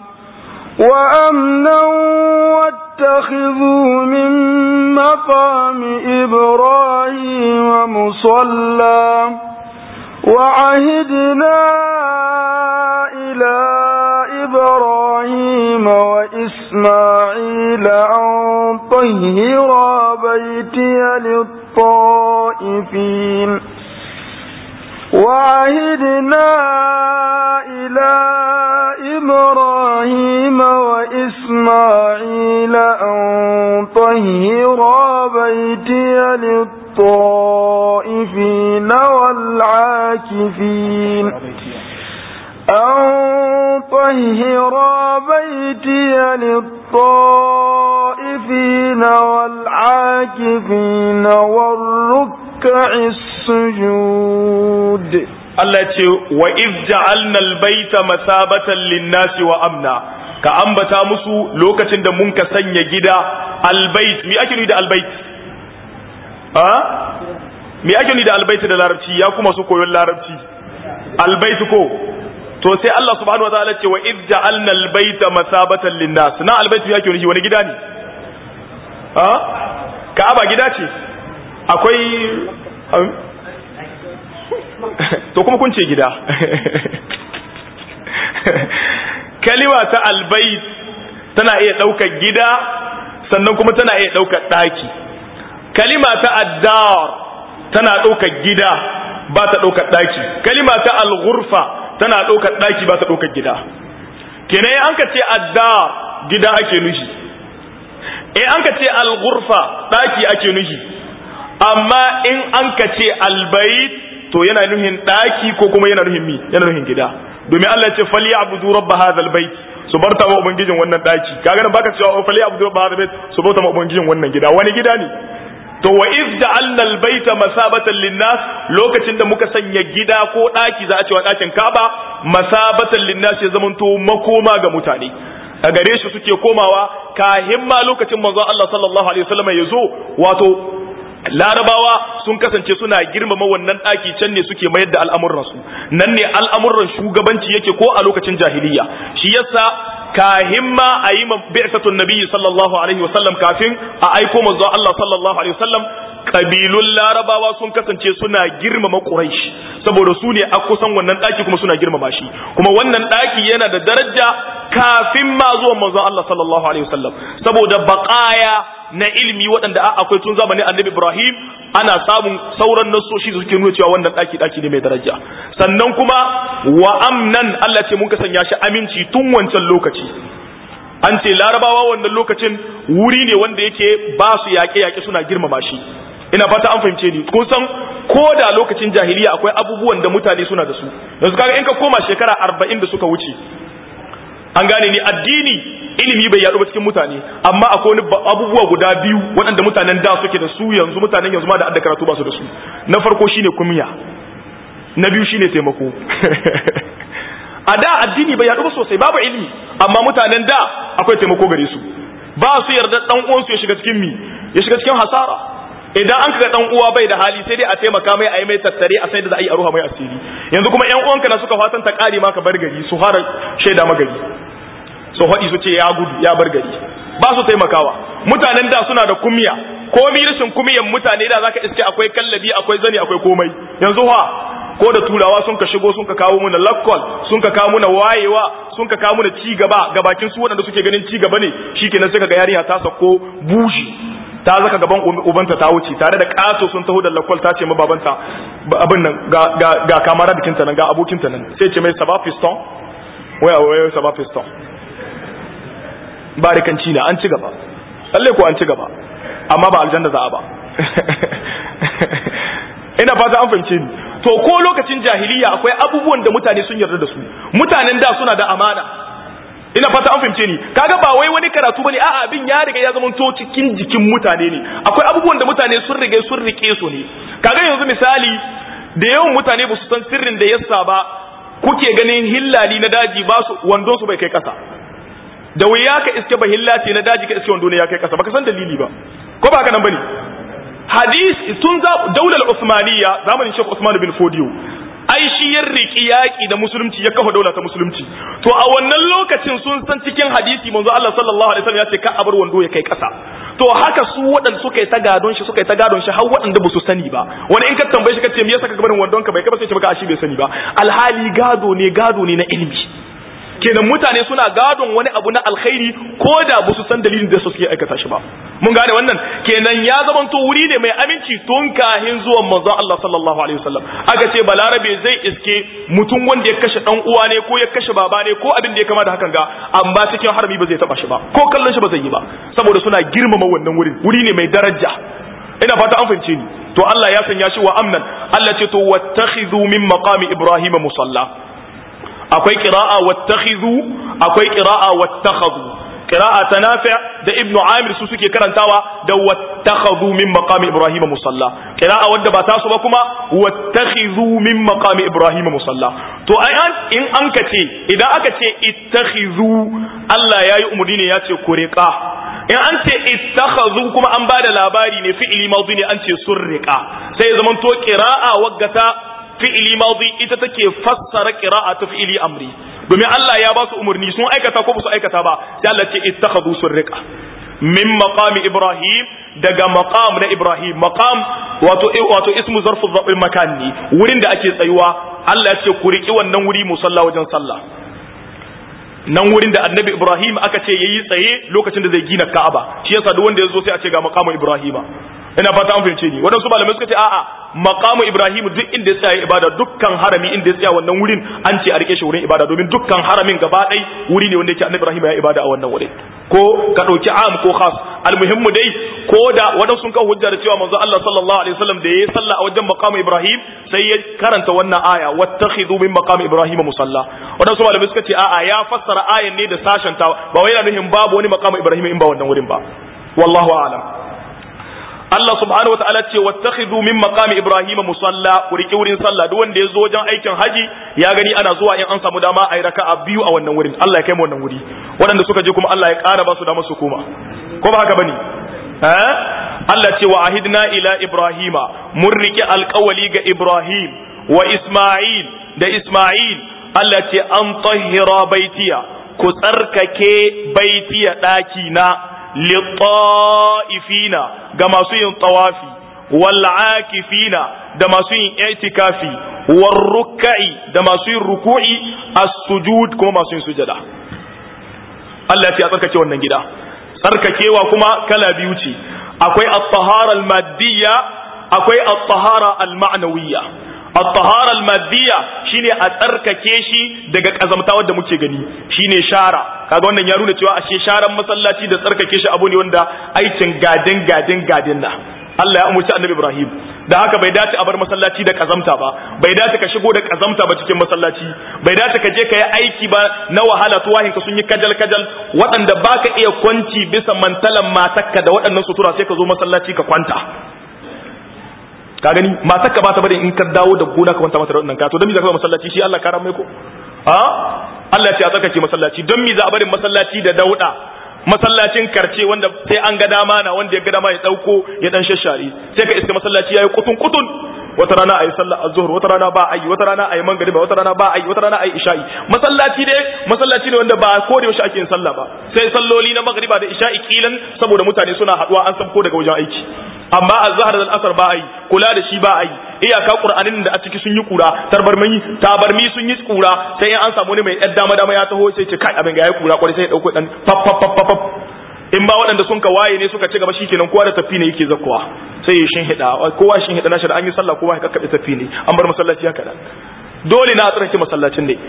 Speaker 2: وأمنا واتخذوا من مقام إبراهيم مصلى وعهدنا إلى إبراهيم وإسماعيل أن طهرا بيتي للطائفين وعهدنا إلى إبراهيم وإسماعيل أن طهرا بيتي للطائفين والعاكفين أن طهر بيتي للطائفين والعاكفين والركع السجود
Speaker 1: Allah ce wa iz ja'alna al-baita masabatan lin-nasi wa amna ka ambata musu lokacin da mun ka sanya gida al-bait mi ake nufi da al-bait ha mi ake nufi da al-bait da larabci ya kuma su koyon larabci al-bait ko to sai Allah subhanahu wa ta'ala ce wa iz ja'alna al-baita masabatan lin-nas na al-bait mi ake nufi wani gida ne ha Ka'aba gida ce akwai to kuma kun ce gida kalima ta albayt tana iya ɗaukar gida sannan kuma tana iya ɗaukar ɗaki kalima ta addar tana ɗaukar gida ba ta ɗaukar ɗaki kalima ta alghurfa tana ɗaukar ɗaki ba ta ɗaukar gida kenan an ka ce addar gida ake nufi in an ka ce alghurfa ɗaki ake nufi amma in an ka ce albayt to yana nuhin daki ko kuma yana nuhin mi yana nuhin gida domin Allah ya ce falyabudu rabb hadhal bait su barta ma ubangijin wannan daki kaga nan baka cewa falyabudu rabb hadhal bait su bauta ma ubangijin wannan gida wani gida ne to wa iz ja'alna al-baita masabatan lin-nas lokacin da muka sanya gida ko daki za a cewa dakin Kaaba masabatan lin-nas ya zamanto makoma ga mutane a gare shi suke komawa kahin ma lokacin manzon Allah sallallahu alaihi wasallam ya zo wato larabawa sun kasance suna girmama wannan ɗaki can ne suke mayar da al'amuransu nan ne al'amuran shugabanci yake ko a lokacin jahiliya shi yasa kahin ma a yi bi'satun nabiyyi sallallahu alaihi wasallam kafin a aiko manzo Allah sallallahu alaihi wasallam kabilun larabawa sun kasance suna girmama quraish saboda su ne a kusan wannan ɗaki kuma suna girmama shi kuma wannan ɗaki yana da daraja kafin ma zuwan manzo Allah sallallahu alaihi wasallam saboda baqaya na ilimi waɗanda akwai tun zamanin annabi Ibrahim ana samun sauran nasoshi da suke nuna cewa wannan ɗaki ɗaki ne mai daraja sannan kuma wa amnan Allah ce mun ka sanya shi aminci tun wancan lokaci an ce larabawa wannan lokacin wuri ne wanda yake ba su yaƙe-yaƙe suna girmama shi ina fata an fahimce ni kun san ko da lokacin jahiliya akwai abubuwan da mutane suna da su yanzu kaga in ka koma shekara arba'in da suka wuce an gane ni addini ilimi bai yaɗu ba cikin mutane amma akwai wani abubuwa guda biyu waɗanda mutanen da suke da su yanzu mutanen yanzu ma da adda karatu ba su da su na farko shine kumiya na biyu shine taimako a da addini bai yaɗu ba sosai babu ilimi amma mutanen da akwai taimako gare su ba su yarda dan uwansu ya shiga cikin mi ya shiga cikin hasara idan an kaga dan uwa bai da hali sai dai a taimaka mai a yi mai tattare a sai da za a yi a ruha mai asiri yanzu kuma yan uwanka na suka fatan ta kare maka bar gari su fara shaida magari su haɗi su ce ya gudu ya bar gari ba su taimakawa mutanen da suna da kumya komi rashin kumyan mutane da zaka iske akwai kallabi akwai zani akwai komai yanzu ha ko da turawa sun ka shigo sun ka kawo muna lakkol sun ka kawo muna wayewa sun ka kawo muna ci gaba ga bakin su waɗanda suke ganin ci gaba ne shikenan sai kaga yarinya ta sako bushi ta zaka gaban ubanta ta wuce tare da kaso sun taho da lakwal ta ce ma babanta abin nan ga ga ga kamara bikinta nan ga abokinta nan sai ce mai saba piston waya waya saba piston barikanci na an ci gaba lalle ko an ci gaba amma ba aljanna za a ba ina fata an fahimce ni to ko lokacin jahiliya akwai abubuwan da mutane sun yarda da su mutanen da suna da amana ina fata an fahimce ni kaga ba wai wani karatu bane a'a abin ya riga ya zama to cikin jikin mutane ne akwai abubuwan da mutane sun riga sun rike su ne kaga yanzu misali da yawan mutane ba su san sirrin da yasa ba kuke ganin hillali na daji ba su wandon su bai kai kasa da wuya ka iske ba hillaci na daji ka iske wando ne ya kai kasa baka san dalili ba ko ba haka nan bane hadis tun daular Usmaniyya zamanin Sheikh Usman bin Fodiyo ai shi ya riki yaƙi da musulunci ya kafa daula ta musulunci to a wannan lokacin sun san cikin hadisi manzo Allah sallallahu alaihi wasallam ya ce ka abar wando ya kai ƙasa to haka su waɗanda suka yi ta gadon shi suka yi ta gadon shi har waɗanda ba su sani ba wani in ka tambaye shi ka ce me yasa ka barin wandon ka bai kai ba sai ce maka shi bai sani ba alhali gado ne gado ne na ilimi kenan mutane suna gadon wani abu na alkhairi ko da ba su san dalilin da su suke aikata shi ba mun gane wannan kenan ya zamanto wuri ne mai aminci tun kahin zuwan manzon Allah sallallahu alaihi wasallam aka ce balarabe zai iske mutum wanda ya kashe dan uwa ne ko ya kashe baba ne ko abin da ya kama da hakan ga amma cikin harami ba zai taba shi ba ko kallon shi ba zai yi ba saboda suna girmama wannan wurin wuri ne mai daraja ina fata an fahimce ni to Allah ya sanya shi wa amnan Allah ce to wattakhidhu min maqami ibrahima musalla akwai qira'a wattakhidhu akwai qira'a wattakhadhu qira'a ta nafi' da ibnu amir su suke karantawa da wattakhadhu min maqami ibrahim musalla qira'a wanda ba tasu ba kuma wattakhidhu min maqami ibrahim musalla to ai in an ka ce idan aka ce ittakhidhu Allah yayi umurni ne ya ce ku riqa in an ce ittakhadhu kuma an bada labari ne fi'ili madhi ne an ce sun riqa sai ya zamanto qira'a waggata fi'ili madhi ita take fassara qira'a ta fi'ili amri domin Allah ya ba su umarni sun aikata ko ba su aikata ba sai Allah ce ittakhadhu surriqa min maqami ibrahim daga maqam na ibrahim maqam wato wato ismu zarfu dhabil makan ne wurin da ake tsayuwa Allah ya ce ku riki wannan wuri musalla wajen sallah nan wurin da annabi ibrahim aka ce yayi tsaye lokacin da zai gina ka'aba shi yasa duk wanda ya zo sai a ce ga maqamu ibrahima ina fata an fahimce ni waɗansu malamai suka ce a'a maqamu ibrahim duk inda ya tsaya ibada dukkan harami inda ya tsaya wannan wurin an ce a rike shi wurin ibada domin dukkan haramin gaba ɗai wuri ne wanda yake annabi ibrahim ya ibada a wannan wurin ko ka ɗauki am ko khas almuhimmu dai ko da waɗansu sun kawo hujja da cewa manzo Allah sallallahu alaihi wasallam da yayi sallah a wajen maqamu ibrahim sai ya karanta wannan aya wattakhidhu min maqami ibrahim musalla waɗansu malamai suka ce a'a ya fassara ayan ne da sashen ta ba wai yana nufin babu wani maqamu ibrahim in ba wannan wurin ba wallahu a'lam Allah subhanahu wataala ce wattakhidhu min maqami ibrahim musalla ku riki wurin sallah duk wanda ya zo wajen aikin haji ya gani ana zuwa in an samu dama ayi raka'a biyu a wannan wurin Allah ya kai mu wannan wuri waɗanda suka je kuma Allah ya ƙara ba su dama su koma ko ba haka bane eh Allah ce wa ahidna ila ibrahima mun riki alƙawali ga ibrahim wa isma'il da isma'il Allah ce an tahira baitiya ku tsarkake baitiya ɗaki na litta'ifina ga masu yin tawafi wal'akifina da masu yin itikafi warruka'i da masu yin ruku'i as-sujud kuma masu yin sujada Allah ya ce a tsarkake wannan gida tsarkakewa kuma kala biyu ce akwai at-tahara al-maddiya akwai at-tahara al-ma'nawiyya at-tahara al-maddiya shine a tsarkake shi daga kazamta wanda muke gani shine shara kaga wannan ya nuna cewa ashe sharan masallaci da tsarkake shi abu ne wanda aikin gadin gadin gadin na Allah ya umurci Annabi Ibrahim da haka bai dace a bar masallaci da kazamta ba bai dace ka shigo da kazamta ba cikin masallaci bai dace ka je ka yi aiki ba na wahala tuwahin ka sun yi kajal kajal waɗanda baka iya kwanci bisa mantalan matakka da waɗannan sutura sai ka zo masallaci ka kwanta ka gani matakka ba ta bari in ka dawo da gona ka kwanta mata da waɗannan ka to don me za ka masallaci shi Allah karan mai ko a Allah ya ce a tsarkake masallaci don me za a barin masallaci da dauda masallacin karce wanda sai an ga dama na wanda ya ga dama ya dauko ya dan shashare sai ka iska masallaci yayi kutun kutun wata rana ayi sallah azhur wata rana ba ayi wata rana ayi mangariba wata rana ba ayi wata rana ayi isha'i masallaci dai masallaci ne wanda ba ko da yaushe ake yin sallah ba sai salloli na magriba da isha'i kilan saboda mutane suna haduwa an sabko daga wajen aiki amma azhar da asar ba ayi kula da shi ba ayi iyaka qur'anin da a ciki sun yi kura tarbarmi tabarmi sun yi kura sai in an samu ne mai yar dama dama ya taho sai ce kai abin ga yayi kura kwarai sai ya dauko dan pap pap pap pap in ba waɗanda sun ka waye ne suka ci gaba shikenan kowa da tafi ne yake zakkuwa sai ya shin hida kowa shin hida nashi da an yi sallah kowa ya kakkabe tafi ne an bar masallaci haka dan dole na a tsarki masallacin ne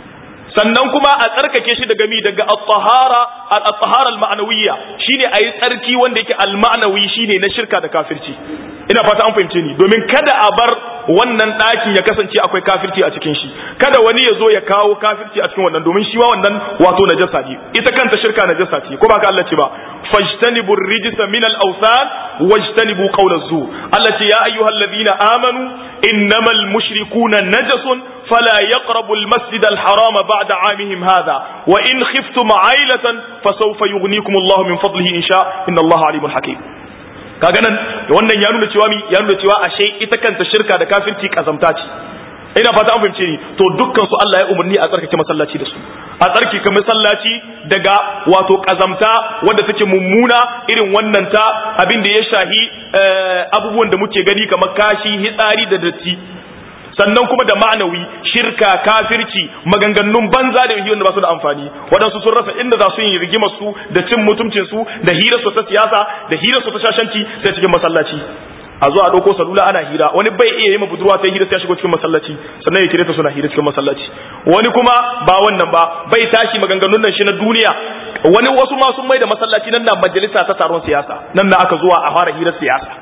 Speaker 1: sannan kuma a tsarkake shi daga mi daga at-tahara at-tahara al-ma'nawiyya shine ayi tsarki wanda yake al-ma'nawi shine na shirka da kafirci ina fata an fahimce ni domin kada a bar wannan ɗakin ya kasance akwai kafirci a cikin shi kada wani ya zo ya kawo kafirci a cikin wannan domin shi ma wannan wato najasa ne ita kanta shirka najasa ce ko ba ka Allah ce ba fajtanibu rijsa min al-awthan wajtanibu qawla zu Allah ce ya ayyuhalladhina amanu innamal mushrikuna najasun fala yaqrabu al-masjid al-haram ba'da 'amihim hadha wa in khiftum 'ailatan fasawfa yughnikum Allah min fadlihi insha inna Allah alimun hakim kaga nan wannan ya nuna cewa mi ya nuna cewa ashe ita kanta shirka da kafirci kazamta ce ina fata an fahimce ni to dukkan su Allah ya umarni a tsarkake masallaci da su a tsarkake masallaci daga wato kazamta wanda take mummuna irin wannan ta abin da ya shahi abubuwan da muke gani kamar kashi hitsari da datti sannan kuma da ma'anawi shirka kafirci maganganun banza da wanda ba su da amfani waɗansu sun rasa inda za su yi rigimar su da cin mutuncin su da hirar su ta siyasa da hirar su ta shashanci sai cikin masallaci a zo a ɗauko salula ana hira wani bai iya yi ma budurwa sai hira sai ya shigo cikin masallaci sannan ya kire ta suna hira cikin masallaci wani kuma ba wannan ba bai tashi maganganun nan shi na duniya wani wasu ma sun mai da masallaci nan na majalisa ta taron siyasa nan na aka zuwa a fara hirar siyasa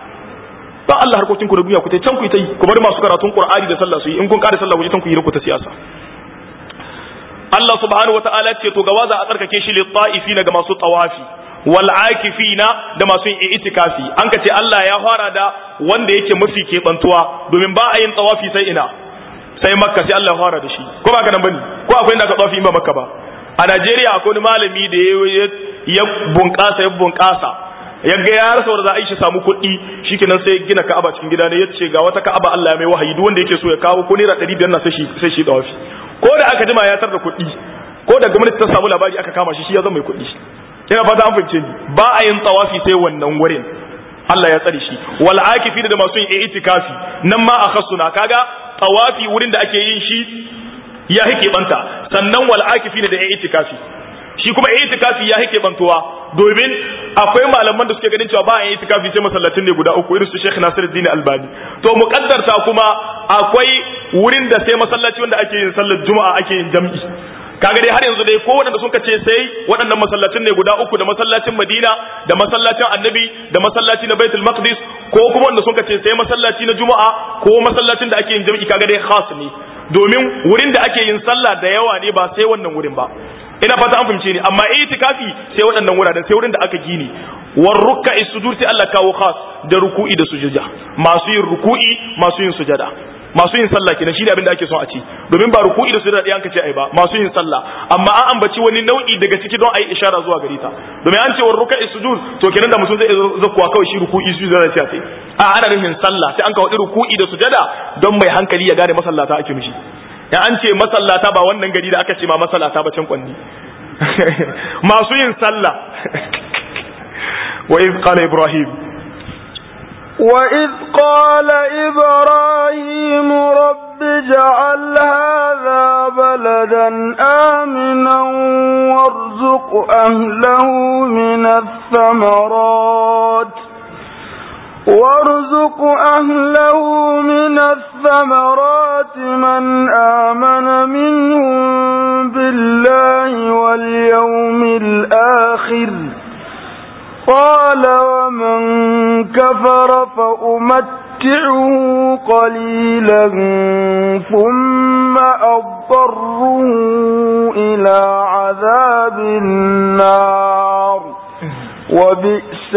Speaker 1: ba Allah harkokin ku da duniya ku tai can ku yi ta yi ku bari masu karatun Qur'ani da sallah su yi in kun kare sallah ku je can ku yi ku ta siyasa Allah subhanahu wataala ce to gawa za a tsarkake shi lit-ta'ifina ga masu tawafi wal akifina da masu yin itikafi an ka ce Allah ya fara da wanda yake mafi kebantuwa domin ba a yin tawafi sai ina sai makka sai Allah ya fara da shi ko ba ka nan bane ko akwai inda ka tawafi in ba makka ba a Najeriya akwai wani malami da ya bunƙasa ya bunƙasa ya ga ya rasa wanda za a yi shi samu kuɗi shikenan sai gina Ka'aba cikin gida ne ya ce ga wata Ka'aba Allah ya mai wahayi duk wanda yake so ya kawo ko naira 500 na sai shi sai shi tawafi ko da aka jima ya tar da kuɗi ko da gwamnati ta samu labari aka kama shi shi ya zama mai kuɗi ina fata an fahimce ni ba a yin tawafi sai wannan wurin Allah ya tsare shi wal akifi da masu yin itikafi nan ma akhassuna kaga tawafi wurin da ake yin shi ya hike banta sannan wal akifi da itikafi shi kuma itikafi ya hike bantuwa domin akwai malaman da suke ganin cewa ba a yin itikafi sai masallatin ne guda uku irin su Sheikh Nasiruddin Albani to muqaddarta kuma akwai wurin da sai masallaci wanda ake yin sallar juma'a ake yin jam'i kaga dai har yanzu dai ko waɗanda sun ce sai waɗannan masallacin ne guda uku da masallacin Madina da masallacin Annabi da masallaci na Baitul Maqdis ko kuma wanda sun ce sai masallaci na Juma'a ko masallacin da ake yin jami'i kaga dai khas ne domin wurin da ake yin sallah da yawa ne ba sai wannan wurin ba ina fata an fahimce ni amma itikafi sai waɗannan wuraren sai wurin da aka gini war rukka sujud sai Allah kawo khas da ruku'i da sujada masu yin ruku'i masu yin sujada masu yin sallah kenan shine abin da ake son a ci domin ba ruku'i da sujada ɗayan ka ce ai ba masu yin sallah amma an ambaci wani nau'i daga ciki don ayi ishara zuwa gare ta domin an ce wa ruku'i sujud to kenan da mutum zai zakkuwa kawai shi ruku'i sujada sai sai a ana nufin sallah sai an kawo ruku'i da sujada don mai hankali ya gane masallata ake mishi in an ce masallata ba wannan gari da aka ce ma masallata ba can kwanni masu yin sallah wa iz qala ibrahim
Speaker 2: وإذ قال إبراهيم رب اجعل هذا بلدا آمنا وارزق أهله من الثمرات وارزق أهله من الثمرات من آمن منهم بالله واليوم الآخر قال ومن كفر فأمتعه قليلا ثم أضطره إلى عذاب النار وبئس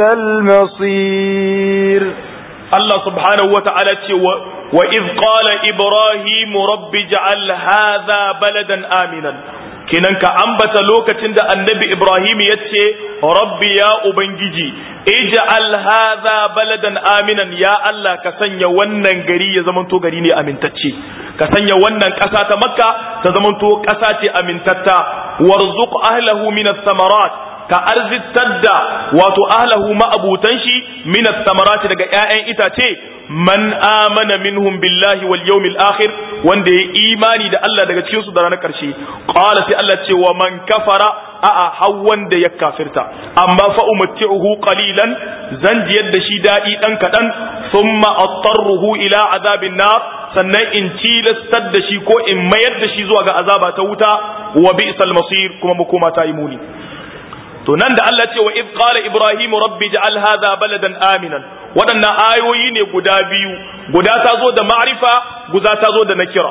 Speaker 2: المصير
Speaker 1: الله سبحانه وتعالى وإذ قال إبراهيم رب اجعل هذا بلدا آمنا kenan ka ambata lokacin da annabi Ibrahim ya ce rabbi ya ubangiji ij'al hadha baladan aminan ya Allah ka sanya wannan gari ya zamanto gari ne amintacce ka sanya wannan ƙasa ta makka ta zamanto ƙasa ce amintatta warzuq ahlahu min samarat ka arzitar da wato ahlahu ma'abutan shi min samarati daga ƴaƴan itace man amana minhum billahi wal yawmil akhir wanda ya imani da Allah daga cikin su da ranar karshe qala sai Allah ce wa man kafara a'a har wanda ya kafirta amma fa umatti'uhu qalilan zan jiyar da shi dadi dan kadan thumma attarruhu ila azabin nar sannan in tilastar da shi ko in mayar da shi zuwa ga azaba ta wuta wa bi'sal masir kuma makoma ta yi muni to nan da Allah ce wa id qala ibrahim rabbi ja'al hadha baladan aminan waɗannan ayoyi ne guda biyu guda ta zo da ma'rifa guda ta zo da nakira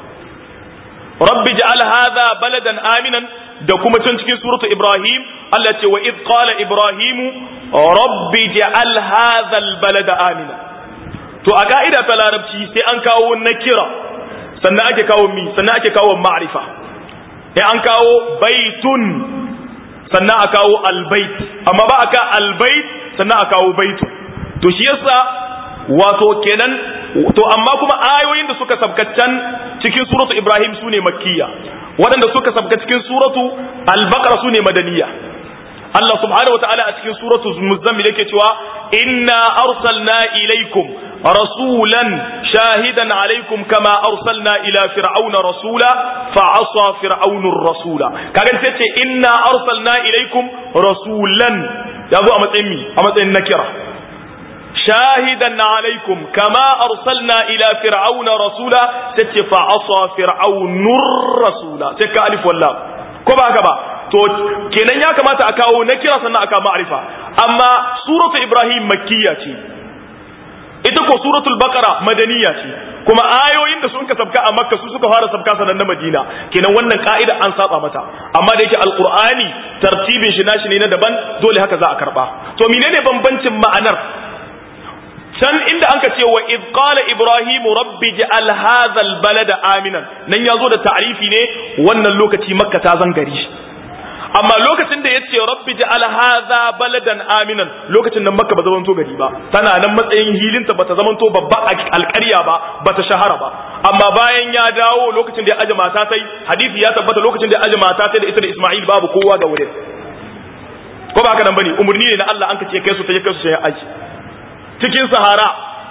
Speaker 1: rabbi ja'al hadha baladan aminan da kuma can cikin suratu ibrahim Allah ce wa id qala ibrahim rabbi ja'al hadha albalada aminan to a ka'ida ta larabci sai an kawo nakira sannan ake kawo mi sannan ake kawo ma'rifa sai an kawo baitun sannan a kawo albait amma ba a ka albait sannan a kawo baitu to shi yasa wato kenan to amma kuma ayoyin da suka sabkaccan cikin suratu ibrahim sune makkiya waɗanda suka sabka cikin suratu al-baqara sune madaniya Allah subhanahu wataala a cikin suratu muzammil yake cewa inna arsalna ilaikum rasulan shahidan alaikum kama arsalna ila fir'auna rasula fa asa fir'aunur rasula kaga sai ce inna arsalna ilaikum rasulan yazo a matsayin mi a matsayin nakira shahidan alaikum kama arsalna ila fir'auna rasula sai fa asa fir'aunur rasula sai ka alif wallah ko ba haka ba to kenan ya kamata a kawo na kira sannan aka ma'arifa amma suratu ibrahim makkiya ce ita ko suratul baqara madaniya ce kuma ayoyin da sun ka sabka a makka su suka fara sabka sanan na madina kenan wannan ka'ida an saba mata amma da yake alqur'ani tartibin shi nashi ne na daban dole haka za a karba to menene bambancin ma'anar can inda anka ce wa id qala ibrahim rabbi ja'al hadha albalada aminan nan yazo da ta'rifi ne wannan lokaci makka ta zangari amma lokacin da yace rabbi ja'al hadha baladan aminan lokacin nan makka ba zaman to gari ba tana nan matsayin hilinta bata zaman to babba alƙarya ba bata shahara ba amma bayan ya dawo lokacin da ya aje mata tai hadisi ya tabbata lokacin da ya aje mata tai da ita da Isma'il babu kowa ga wurin ko ba haka nan bane umurni ne na Allah an kace kai su ta kai su sai aji cikin sahara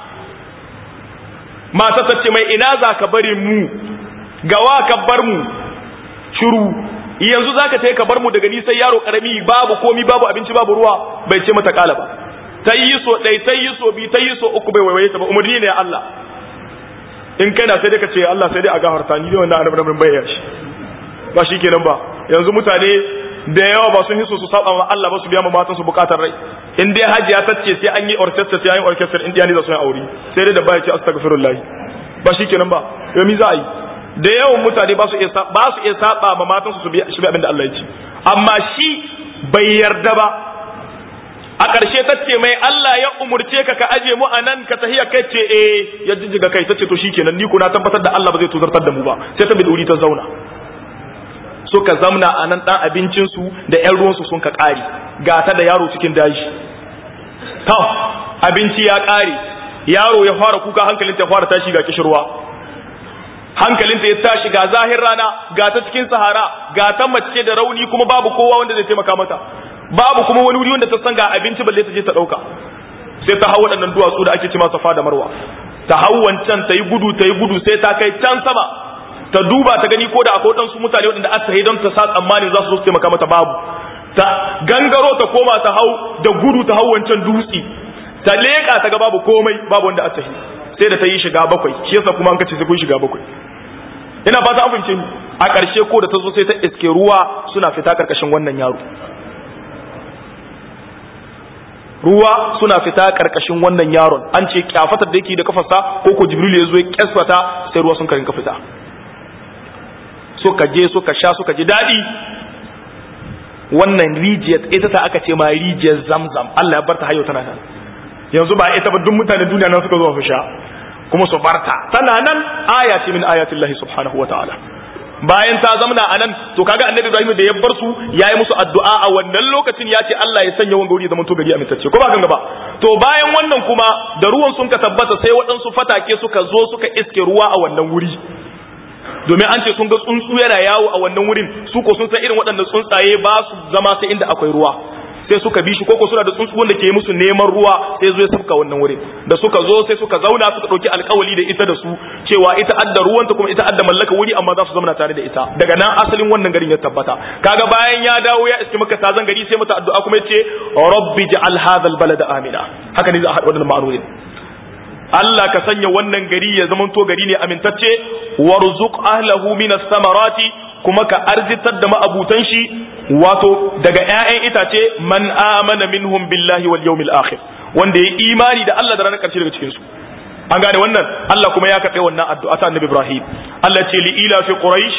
Speaker 1: mata ta ce mai ina za ka bari mu gawa ka bar mu shiru yanzu zaka tayi ka bar mu daga ni sai yaro karami babu komi babu abinci babu ruwa bai ce mata kala ba ta yi so ɗai ta yi so bi ta yi so uku bai waiwaye ta ba umarni ne Allah in kana sai dai ka ce Allah sai dai a gafarta ni dai wannan annabi nan bai shi ba shi kenan ba yanzu mutane da yawa ba sun hiso su saba ma Allah ba su biya ma matan su bukatar rai in dai hajiya ta ce sai an yi orchestra sai an yi orchestra in diyani za su yi aure sai dai da baya ce astaghfirullah ba shi kenan ba yau mi za a yi da yawan mutane ba su iya ba su iya saba ma matan su su bi abin da Allah ya ce amma shi bai yarda ba a ƙarshe ta ce mai Allah ya umurce ka ka aje mu anan ka tahiya kai ce eh ya jijjiga kai ta ce to shikenan ni ko na tabbatar da Allah ba zai tuzartar da mu ba sai ta biduri ta zauna suka zamna a nan ɗan abincinsu da ‘yan ruwansu sun ka ƙari gata da yaro cikin daji to abinci ya ƙare yaro ya fara kuka hankalinta ya fara tashi ga kishirwa hankalinta ya tashi ga zahir rana ga ta cikin sahara ga ta mace da rauni kuma babu kowa wanda zai taimaka mata babu kuma wani wuri wanda ta san ga abinci balle ta je ta ɗauka sai ta hau waɗannan duwatsu da ake ce masa fa da marwa ta hau wancan ta yi gudu ta yi gudu sai ta kai can sama ta duba ta gani ko da akwai waɗansu mutane waɗanda aka yi don ta sa tsammanin za su zo su taimaka mata babu ta gangaro ta koma ta hau da gudu ta hau wancan dutse ta leƙa ta ga babu komai babu wanda aka yi sai da ta yi shiga bakwai shi yasa kuma an kace sai kun shiga bakwai ina fata an fahimce ni a ƙarshe ko da ta zo sai ta iske ruwa suna fita karkashin wannan yaro ruwa suna fita karkashin wannan yaron an ce kyafatar da yake da kafarsa ko ko jibril ya zo ya kyasfata sai ruwa sun karin ka fita suka je suka sha suka ji daɗi wannan rijiyar ita ta aka ce ma rijiyar zamzam Allah ya barta hayo tana nan yanzu ba ita ba duk mutanen duniya nan suka zo su sha kuma su barta tana nan aya ce min ayatillahi subhanahu wa ta'ala bayan ta zamna a nan to kaga annabi Ibrahim da ya bar su yayi musu addu'a a wannan lokacin ya ce Allah ya sanya wanga wuri zaman to gari amintacce ko ba ganga ba to bayan wannan kuma da ruwan sun ka tabbata sai waɗansu fatake suka zo suka iske ruwa a wannan wuri domin an ce sun ga tsuntsu yana yawo a wannan wurin su ko sun san irin waɗannan tsuntsaye ba su zama sai inda akwai ruwa sai suka bi shi koko suna da tsuntsu wanda ke musu neman ruwa sai zo ya sabka wannan wurin da suka zo sai suka zauna suka ɗauki alkawali da ita da su cewa ita adda ruwanta kuma ita adda mallaka wuri amma za su zauna tare da ita daga nan asalin wannan garin ya tabbata kaga bayan ya dawo ya iske maka tazan gari sai mata addu'a kuma yace rabbi ja'al hadha albalada amina haka ne za a haɗa wannan ma'anonin Allah ka sanya wannan gari ya zamanto gari ne amintacce warzuq ahlahu minas samarati kuma ka arzitar da ma'abutan shi wato daga ƴaƴan itace man amana minhum billahi wal yawmil akhir wanda ya imani da Allah da ranar ƙarshe daga cikin su an gane wannan Allah kuma ya kafe wannan addu'a ta Annabi Ibrahim Allah ce li ila fi quraish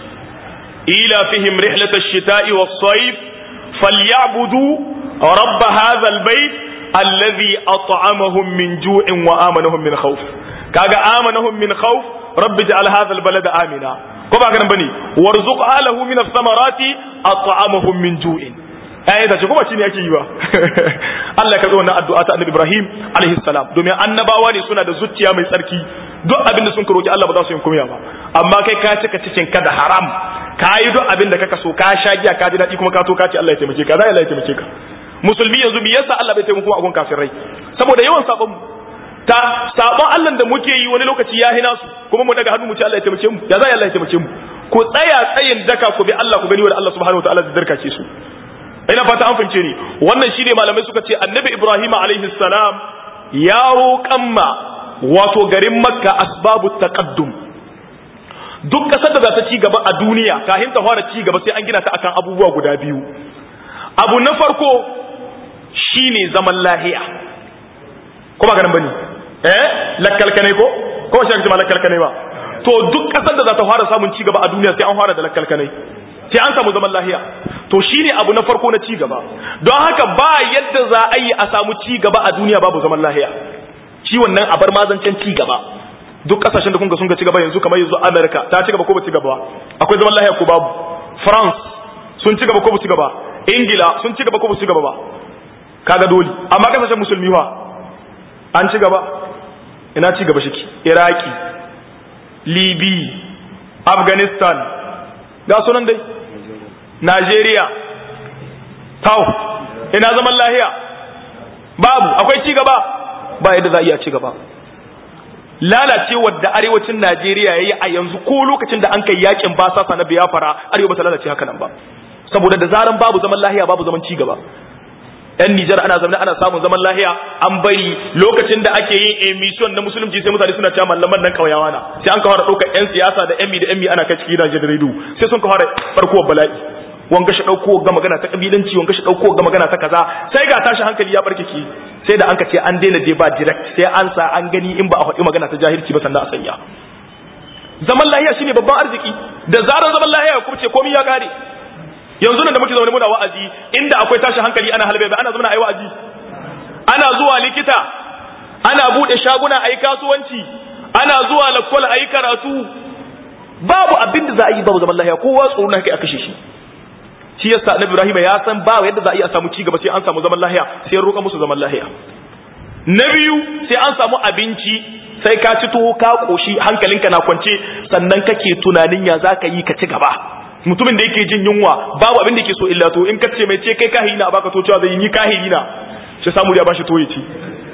Speaker 1: ila fihim rihlat ash-shita'i was-sayf falyabudu rabb hadha al-bayt alladhi at'amahum min ju'in wa amanahum min khawf kaga amanahum min khawf rabbi ja'al hadha al-balada amina ko ba kana bane warzuq alahu min ath-thamarati at'amahum min ju'in ai da kuma shine yake yi ba Allah ka zo wannan addu'a ta Annabi Ibrahim alaihi salam domin annabawa ne suna da zuciya mai tsarki duk abin da sun ka roki Allah ba za su yi kumiya ba amma kai ka cika cikin ka da haram ka yi duk abin da kaka so ka sha giya ka ji daɗi kuma ka to ka ce Allah ya taimake ka za Allah ya taimake ka musulmi yanzu me yasa Allah bai taimako a gun kafirai saboda yawan sabon ta sabon Allah da muke yi wani lokaci ya hina su kuma mu daga hannu mu ce Allah ya taimake mu ya za Allah ya taimake mu ku tsaya tsayin daka ku bi Allah ku gani wa Allah subhanahu wataala da darkace su ina fata an fince ni wannan shine malamai suka ce annabi Ibrahim alaihi salam ya roƙan ma wato garin Makka asbabu taqaddum duk kasar da za ta ci gaba a duniya kafin ta fara ci gaba sai an gina ta akan abubuwa guda biyu abu na farko shine zaman lahiya ko ba ganin bane eh lakkalkane ko ko shi ake cewa lakalkanai ba to duk kasar da za ta fara samun ci gaba a duniya sai an fara da lakalkanai sai an samu zaman lahiya to shine abu na farko na ci gaba don haka ba yadda za a yi a samu ci gaba a duniya babu zaman lahiya shi wannan a bar mazancen ci gaba duk kasashen da kun ga sun ga ci gaba yanzu kamar yanzu America ta ci gaba ko ba ci gaba akwai zaman lahiya ko babu France sun ci gaba ko ba ci gaba Ingila sun ci gaba ko ba ci gaba ba kaga dole amma kasashen musulmi fa an ci gaba ina ci gaba shi Iraki Libi Afghanistan ga sunan dai Najeriya tau ina zaman lahiya babu akwai ci gaba ba yadda za a iya ci gaba lalacewar da arewacin Najeriya yayi a yanzu ko lokacin da an kai yakin basasa na biyafara arewa ba ta lalace haka nan ba saboda da zaran babu zaman lahiya babu zaman ci gaba yan Nijar ana zama ana samun zaman lahiya an bari lokacin da ake yin emission na musulunci sai mutane suna cewa mallaman nan kauyawa na sai an ka fara ɗaukar yan siyasa da yan da yan ana kai cikin gidajen rediyo sai sun ka fara farkowar bala'i wanga shi ɗauko ga magana ta kabilanci wanga shi ɗauko ga magana ta kaza sai ga tashi hankali ya barke ki sai da an ka ce an daina dai ba direct sai an sa an gani in ba a faɗi magana ta jahilci ba sannan a sanya zaman lahiya shine babban arziki da zarar zaman lahiya ya kubce komai ya kare yanzu nan da muke zaune muna wa'azi inda akwai tashi hankali ana halbe ana zama ayi wa'azi ana zuwa likita ana bude shaguna ayi kasuwanci ana zuwa lakwal ayi karatu babu abin da za a yi babu zaman lahiya kowa tsoro na kai a kashe shi shi yasa annabi Ibrahim ya san ba yadda za a yi a samu ci gaba sai an samu zaman lahiya sai ya roƙa musu zaman lahiya na biyu sai an samu abinci sai ka ci tuwo ka koshi hankalinka na kwance sannan kake tunanin ya za ka yi ka ci gaba mutumin da yake jin yunwa babu abin da yake so illa to in ka ce mai ce kai kahiri na baka to cewa zai yi kahiri na shi samu ya bashi to ya ci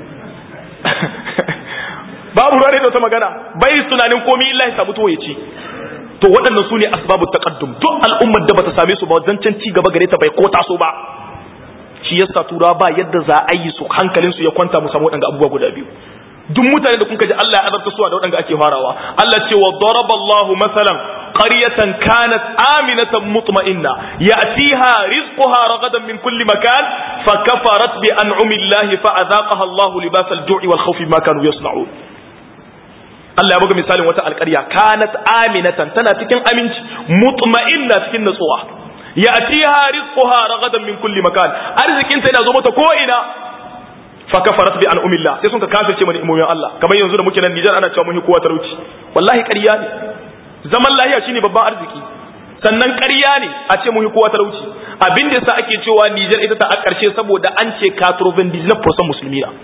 Speaker 1: babu ruwa da wata magana bai tunanin komai illa ya samu to ya ci to waɗannan su ne asbabu taqaddum duk al'ummar da bata same su ba zancen ci gaba gare ta bai ko taso ba shi yasa tura ba yadda za a yi su hankalin su ya kwanta mu samu waɗanga abubuwa guda biyu duk mutane da kun ji Allah ya azabta su da waɗanda ake farawa Allah ce wa daraballahu masalan qaryatan kanat aminatan mutma'inna ya'tiha rizquha ragadan min kulli makan fa kafarat bi an'ami Allah fa adhaqaha Allah libas al-ju'i wal khawfi ma kanu yasna'un Allah ya buga misalin wata alƙarya kanat aminatan tana cikin aminci mutma'inna cikin natsuwa ya'tiha rizquha ragadan min kulli makan arzikin ta yana zo mata ko ina fa kafarat bi an'umillah sai sun ka kafirce mana imomin Allah kamar yanzu da muke nan Nijar ana cewa mun yi kowa talauci wallahi ƙarya ne zaman lahiya shine babban arziki sannan ƙarya ne a ce mun yi kowa talauci abin da yasa ake cewa Nijar ita ta a ƙarshe saboda an ce 99% musulmi na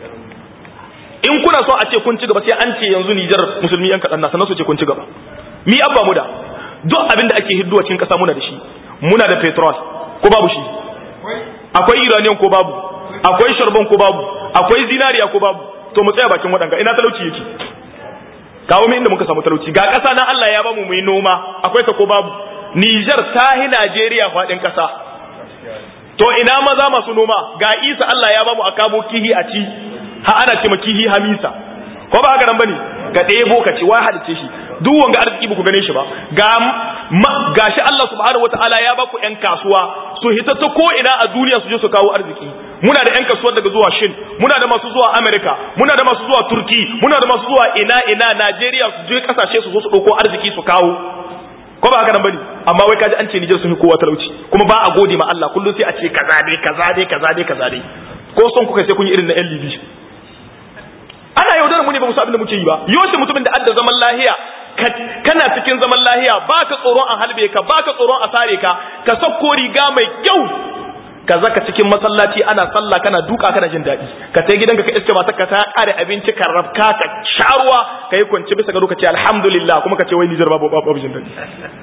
Speaker 1: in kuna so a ce kun ci gaba sai an ce yanzu Nijar musulmi yan kaɗan na sannan su ce kun ci gaba mi abba mu da duk abin da ake hidduwa cikin ƙasa muna da shi muna da petrol ko babu shi akwai iranian ko babu akwai sharbon ko babu akwai zinariya ko babu to mu tsaya bakin waɗanga ina talauci yake kawo min inda muka samu talauci ga ƙasa na Allah ya bamu mu yi noma akwai ta ko babu Niger ta hi Najeriya faɗin ƙasa to ina maza masu noma ga Isa Allah ya bamu a kamo kihi a ci ha ana ce ma kihi Hamisa ko ba haka nan bane ka ɗebo ka ci wa halice shi duk wanga arziki ku gane shi ba ga gashi Allah subhanahu wataala ya baku ƴan kasuwa su hita ta ko ina a duniya su je su kawo arziki muna da ƴan kasuwar daga zuwa Shin muna da masu zuwa America muna da masu zuwa Turki muna da masu zuwa ina ina Najeriya su je kasashe su zo su ɗauko arziki su kawo ko ba haka nan bane amma wai kaji an ce Nijar sun yi kowa talauci kuma ba a gode ma Allah kullum sai a ce kaza dai kaza dai kaza dai kaza dai ko son kuka sai kun yi irin na ƴan Libi ana yaudarar mu ne ba mu abin da muke yi ba yoshi mutumin da adda zaman lahiya kana cikin zaman lahiya ba ka tsoron a halbe ka ba ka tsoron a sare ka ka sauko riga mai kyau ka zaka cikin masallaci ana sallah kana duka kana jin daɗi ka tai gidanka ka iske mata ka ta kare abinci ka rafka ka sharuwa ka yi kwance bisa ga lokaci alhamdulillah kuma ka ce wai Nijar babu babu jin daɗi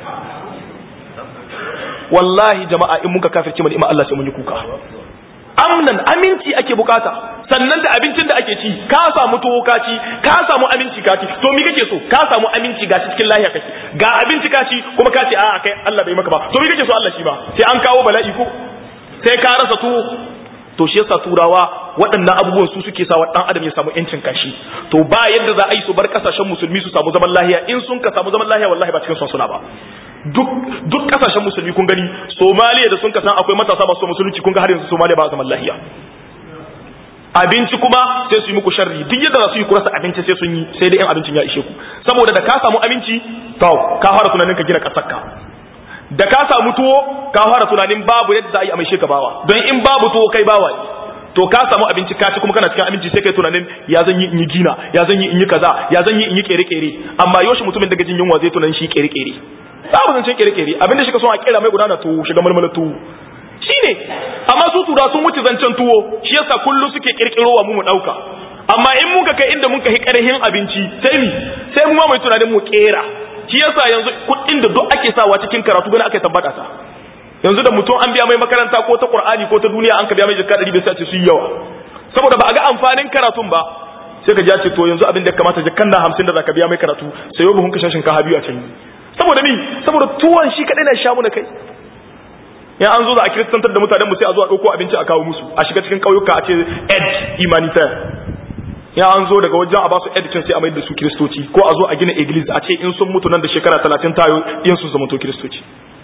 Speaker 1: wallahi jama'a in muka kafirce mu ni'ima Allah sai mun yi kuka amnan aminci ake bukata sannan da abincin da ake ci ka samu tuwo ka ci ka samu aminci ka ci to mi kake so ka samu aminci ga cikin lahiya kake ga abinci ka ci kuma ka ce a'a kai Allah bai maka ba to mi kake so Allah shi ba sai an kawo bala'i ko sai ka rasa tuwo to shi yasa turawa waɗannan abubuwan su suke sa ɗan adam ya samu yancin kashi to ba yadda za a yi su bar kasashen musulmi su samu zaman lahiya in sun ka samu zaman lahiya wallahi ba cikin son suna ba duk duk kasashen musulmi kun gani somaliya da sun ka san akwai matasa masu musulunci kun ga har yanzu somaliya ba zaman lahiya abinci kuma sai su yi muku sharri duk yadda za su yi kurasa abinci sai sun yi sai dai yan abincin ya ishe ku saboda da ka samu abinci to ka fara tunanin ka gina kasarka da ka samu tuwo ka fara tunanin babu yadda za a yi amshe ka bawa don in babu tuwo kai bawa ne to ka samu abinci ka ci kuma kana cikin abinci sai kai tunanin ya zan yi in yi gina ya zan yi in yi kaza ya zan yi in yi kere kere amma yoshi mutumin daga jin yunwa zai tunanin shi kere kere babu zancen kere kere abinda shi ka so a kera mai gudana tuwo shiga marmala tuwo shine amma su tura sun wuce zancen tuwo shi yasa kullum suke kirkirowa mu mu dauka amma in muka kai inda muka hi karhin abinci sai mi sai mu ma mai tunanin mu kera shi yasa yanzu kuɗin da duk ake sawa cikin karatu gani aka tabbata ta yanzu da mutum an biya mai makaranta ko ta qur'ani ko ta duniya an ka biya mai jikka 100 bai sace su yi yawa saboda ba a ga amfanin karatun ba sai ka ji ce to yanzu abin da ya kamata jikkan da 50 da zaka biya mai karatu sai yau buhun kashin shinkafa biyu a can saboda mi saboda tuwon shi kadai na sha mu da kai ya an zo da a kiristantar da mutanen mu sai a zo a dauko abinci a kawo musu a shiga cikin kauyuka a ce ed humanitaire ya an zo daga wajen a basu edikin sai a mai da su kiristoci ko a zo a gina iglis a ce in sun mutu nan da shekara talatin tayo yin su zamanto kiristoci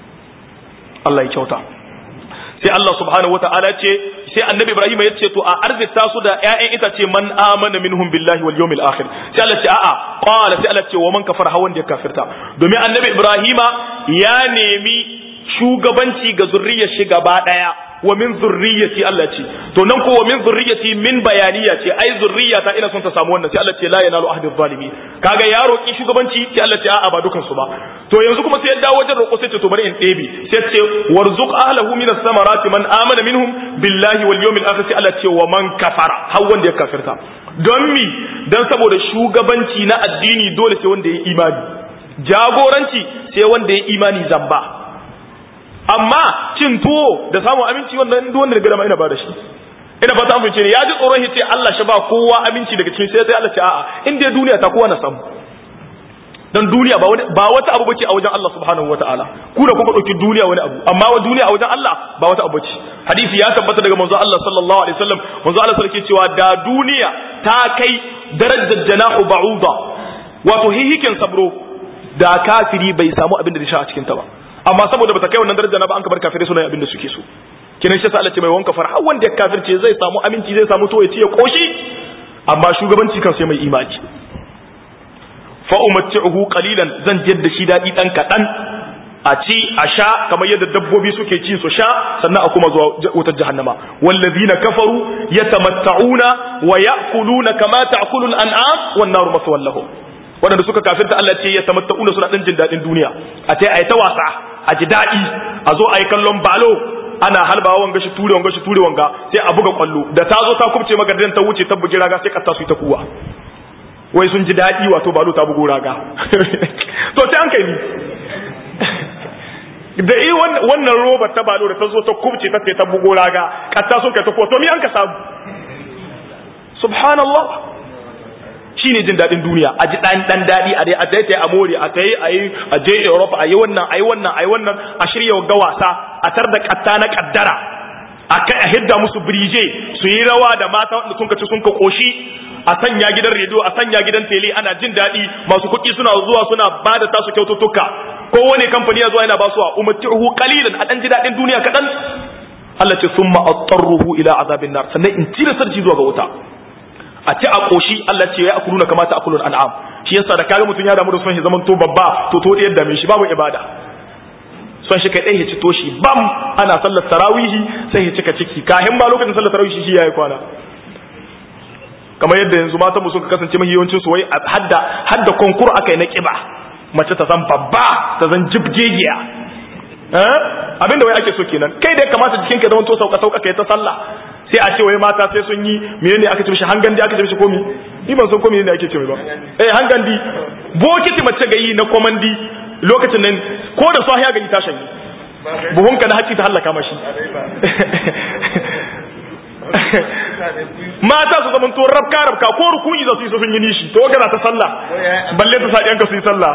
Speaker 1: Allah ya kyauta sai Allah subhanahu wata'ala ce sai annabi Ibrahim ya ce to a arzita su da ƴaƴan itace man amana minhum billahi wal yawmil akhir sai Allah ce a'a qala sai Allah ce wa man kafara hawan da ya kafirta domin annabi Ibrahima ya nemi shugabanci ga zurriyar shi gaba daya wa min zurriyati Allah ce to nan ko wa min zurriyati min bayaniya ce ai zurriyata ina son ta samu wannan sai Allah ce la yanalu ahdi zalimi kaga ya roki shugabanci sai Allah ce a'a ba dukan su ba to yanzu kuma sai ya dawo wajen roko sai ce to bari in ɗebe sai ce warzuq ahlahu min as-samarati man amana minhum billahi wal yawmil akhir sai Allah ce wa man kafara har wanda ya kafirta don mi dan saboda shugabanci na addini dole sai wanda ya imani jagoranci sai wanda ya imani zamba amma cin tuwo da samun aminci wannan duk wanda daga dama ina ba da shi ina fata an fice ne ya ji tsoron ce Allah shi ba kowa aminci daga cikin sai sai Allah ce a'a in dai duniya ta kowa na samu dan duniya ba wani ba wata abu bace a wajen Allah subhanahu wataala ku da kuka dauki duniya wani abu amma wa duniya a wajen Allah ba wata abu bace hadisi ya tabbata daga manzo Allah sallallahu alaihi wasallam manzo Allah sarki cewa da duniya ta kai darajar janahu ba'uda wato hihikin sabro da kafiri bai samu abin da ya sha a cikin ta ba amma saboda bata kai wannan daraja na ba an ka bar kafirai suna abin da suke so kinan shi sa Allah ce mai wanka far har wanda ya kafirce zai samu aminci zai samu to ya ce ya koshi amma shugabanci kan sai mai imani fa umatti'uhu qalilan zan jadda shi dadi dan kadan a ci a sha kamar yadda dabbobi suke ci su sha sannan a kuma zuwa wutar jahannama wallazina kafaru yatamatta'una wa ya'kuluna kama ta'kulu al-an'am wan naru maswallahum waɗanda suka kafirta Allah ce ya tamatta'una suna ɗan jin daɗin duniya a ce a yi ta wasa a ji daɗi a zo a yi kallon balo ana halbawa wanga shi ture wanga shi ture wanga sai a buga kwallo da ta zo ta kubce maka ta wuce ta bugi raga sai kasta su ta kuwa wai sun ji daɗi wato balo ta bugo raga to sai an kai ni da yi wannan roba ta balo da ta zo ta kubce ta ta bugo raga kasta sun kai ta kuwa to mi an ka samu subhanallah shine jin daɗin duniya a ji ɗan ɗan daɗi a dai a dai a more a ta yi a yi a je Europe a yi wannan a yi wannan a yi wannan a shirya ga wasa a tar da katta na kaddara a kai a hidda musu birije su yi rawa da mata wanda sun kaci sun ka koshi a sanya gidan rediyo a sanya gidan tele ana jin daɗi masu kuɗi suna zuwa suna ba da tasu kyaututtuka kowane kamfani ya zuwa yana ba su a umartihu qalilan a ɗan ji daɗin duniya kaɗan Allah ce summa attarruhu ila azabin nar sannan in tira sarki zuwa ga wuta a ci a koshi Allah ce ya akuluna kama ta akulun an'am shi yasa da kaga mutun ya damu da son shi zaman to babba to to da yadda shi babu ibada son shi kai dai ya ci toshi bam ana sallar tarawihi sai ya cika ciki kahin ma lokacin sallar tarawihi shi yayi kwana kamar yadda yanzu matan mu suka kasance mahi yawancin su wai hadda hadda konkur akai na kiba mace ta zan babba ta zan jibgegiya abinda wai ake so kenan kai da ya kamata jikinka zaman to sauka sauka kai ta sallah sai a ce wai mata sai sun yi menene aka ce mishi hangandi aka ce mishi komi ni ban san komi ne ake ce mai ba eh hangandi bokiti mace ga yi na komandi lokacin nan ko da sahi ya gani ta shanye buhunka na haƙi ta hallaka mashi mata su zaman to rabka rabka ko rukuni za su yi sun yi nishi to gana ta sallah balle ta sa ɗiyanka su yi sallah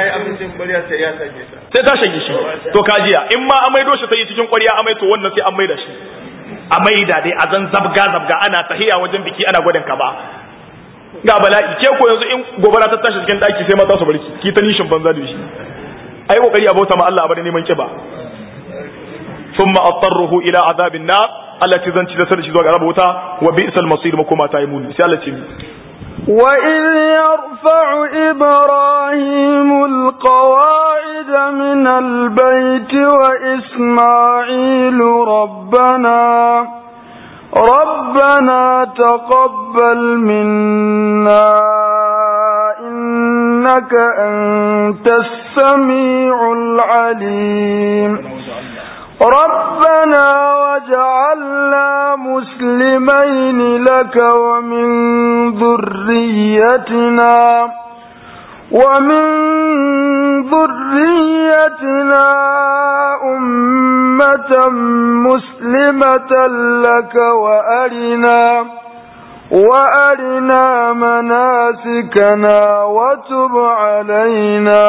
Speaker 1: sai ta shanye shi to kajiya in ma amai doshi ta yi cikin ƙwarya amai to wannan sai an mai da shi a maida dai a zan zabga zabga ana tahiya wajen biki ana gwadin ka ba ga bala'i ke ko yanzu in gobara ta tashi cikin daki sai mata su barki ki ta nishin banza da shi ai kokari a bauta ma Allah a bari neman kiba thumma attarruhu ila azabin nar Allah ce zan ci da sarki zuwa ga raba wuta wa bi'sal masir makoma ta yi muni sai Allah ce
Speaker 2: وإذ يرفع إبراهيم القواعد من البيت وإسماعيل ربنا ربنا تقبل منا إنك أنت السميع العليم ربنا وجعلنا مسلمين لك ومن ذريتنا ومن ذريتنا أمة مسلمة لك وأرنا وأرنا مناسكنا وتب علينا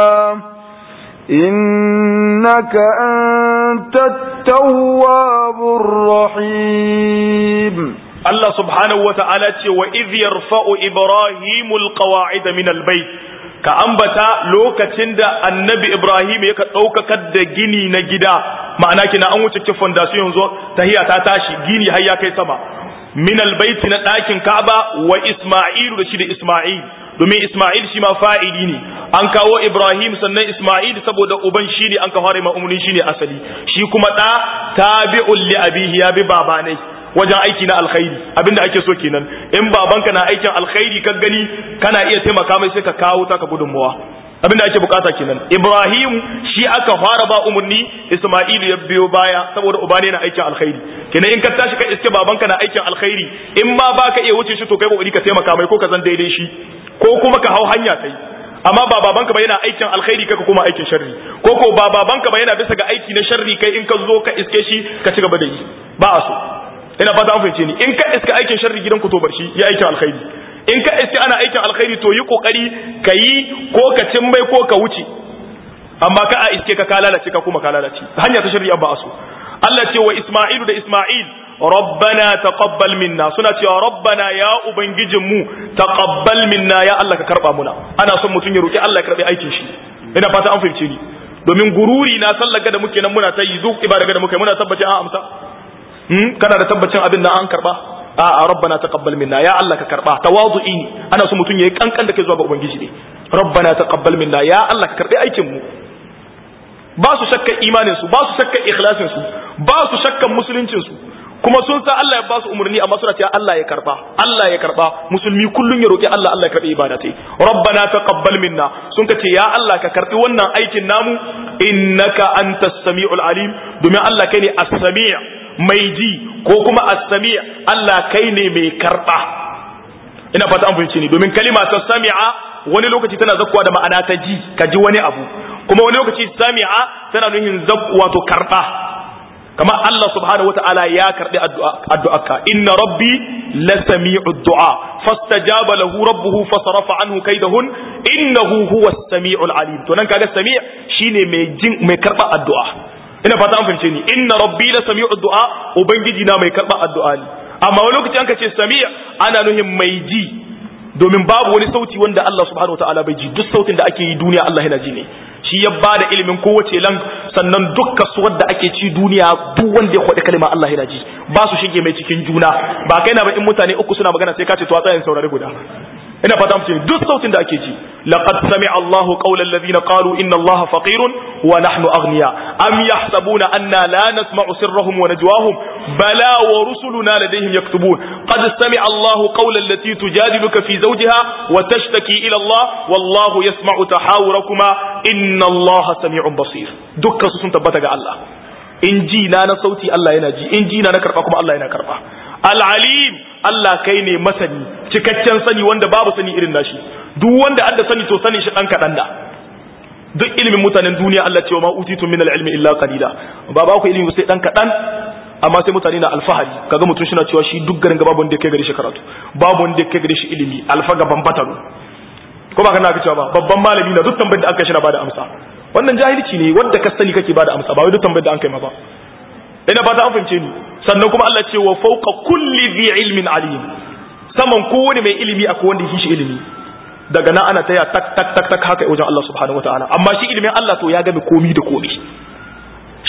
Speaker 2: إنك أنت التواب الرحيم
Speaker 1: الله سبحانه وتعالى وإذ يرفع إبراهيم القواعد من البيت ka ambata lokacin da annabi Ibrahim ya ka ɗaukakar da gini na gida ma'ana kina an wuce kifin fondation yanzu tahiya ta tashi gini har ya kai sama min albaiti na ɗakin Ka'aba wa Isma'ilu da shi da Isma'il domin Isma'il shi ma fa'ili ne an kawo Ibrahim sannan Isma'il saboda uban shi ne an ka fara ma'umurin shi ne asali shi kuma ɗa tabi'un li abihi ya bi babanai wajen aiki na alkhairi abinda ake so kenan in babanka na aikin alkhairi ka gani kana iya taimaka mai sai ka kawo taka gudunmuwa abinda ake bukata kenan Ibrahim shi aka fara ba umarni Isma'il ya biyo baya saboda uba ne na aikin alkhairi kenan in ka tashi ka iske babanka na aikin alkhairi in ma baka iya wuce shi to kai kokari ka taimaka mai ko ka zan daidai shi ko kuma ka hau hanya kai amma ba babanka ba yana aikin alkhairi kai ka kuma aikin sharri ko ko ba babanka ba yana bisa ga aiki na sharri kai in ka zo ka iske shi ka ci gaba da yi ba a so ina fata an fahimce ni in ka iska aikin sharri gidan ku to bar shi ya aikin alkhairi in ka iska ana aikin alkhairi to yi kokari ka yi ko ka cin mai ko ka wuce amma ka a iske ka ka lalace ka kuma ka lalace hanya ta sharri ba a so Allah ce wa Isma'ilu da Isma'il rabbana taqabbal minna suna cewa rabbana ya ubangijinmu taqabbal minna ya Allah ka karba muna ana son mutum ya roki Allah ya karbi aikin shi ina fata an fahimce ni domin gururi na sallaga da muke nan muna ta yi duk ibada da muke muna tabbacin an amsa hmm kana da tabbacin abin da an karba a a rabbana taqabbal minna ya Allah ka karba tawadu'i ne ana son mutum ya yi kankan da kai zuwa ga ubangiji ne rabbana taqabbal minna ya Allah ka karbi aikin mu ba su shakkan imanin su ba su shakkan ikhlasin su ba su shakkan musuluncin su kuma sun san Allah ya ba su umarni amma suna cewa Allah ya karba Allah ya karba musulmi kullun ya roki Allah Allah ya karbi ibada tai rabbana taqabbal minna sun ce ya Allah ka karbi wannan aikin namu innaka antas samiul alim domin Allah kai ne as-sami' mai ji ko kuma as-sami' Allah kai ne mai karba ina fata an fahimci ni domin kalima ta sami'a wani lokaci tana zakkuwa da ma'ana ta ji ka ji wani abu kuma wani lokaci sami'a tana nuhin zakku wato karba kamar Allah subhanahu wata'ala ya karbi addu'arka inna rabbi la sami'u du'a fastajaba lahu rabbuhu fasarafa anhu kaidahun innahu huwa as-sami'ul alim to nan kaga sami' shine mai jin mai karba addu'a ina fata an fahimce ni inna rabbi la sami'u du'a ubangiji na mai karba addu'a ne amma wani lokaci an ce sami' ana nuhin mai ji domin babu wani sauti wanda Allah subhanahu wata'ala bai ji duk sautin da ake yi duniya Allah yana ji ne shi ya ba da ilimin kowace lang sannan duk kasuwar da ake ci duniya duk wanda ya kwaɗi kalma Allah yana ji ba su shige mai cikin juna ba kai na ba in mutane uku suna magana sai ka ce to a tsayin saurari guda ina fata mutum duk sautin da ake ji laqad sami'a Allahu qawla alladhina qalu inna Allaha faqirun wa nahnu aghniya am yahsabuna anna la nasma'u sirrahum wa najwahum bala wa rusuluna ladayhim yaktubun qad sami'a Allahu qawla allati tujadiluka fi zawjiha wa tashtaki ila Allah wallahu yasma'u tahawurakuma inna Allaha sami'un basir dukkan su sun tabbata ga Allah in ji na na sauti Allah yana ji in ji na na karba kuma Allah yana karba al-alim Allah kai ne masani cikakken sani wanda babu sani irin nashi duk wanda adda sani to sani shi dan kadan da duk ilimin mutanen duniya Allah ce wa ma utitu min al-ilmi illa qalila ba ba ku ilimi sai dan kadan amma sai mutane na alfahari kaga mutum shi na cewa shi duk garin babu wanda ya kai gare shi karatu babu wanda ya kai gare shi ilimi alfa gaban bataru ko ba kana cewa ba babban malami na duk tambayar da aka shi na bada amsa wannan jahilci ne wanda ka sani kake bada amsa ba wai duk tambayar da an kai ma ba ina ba ta an fahimce ni sannan kuma Allah ce wa fawqa kulli dhi ilmin alim saman kowane mai ilimi akwai wanda yake shi ilimi daga nan ana taya tak tak tak tak haka wajen Allah subhanahu wataala amma shi ilimin Allah to ya game komi da komi shi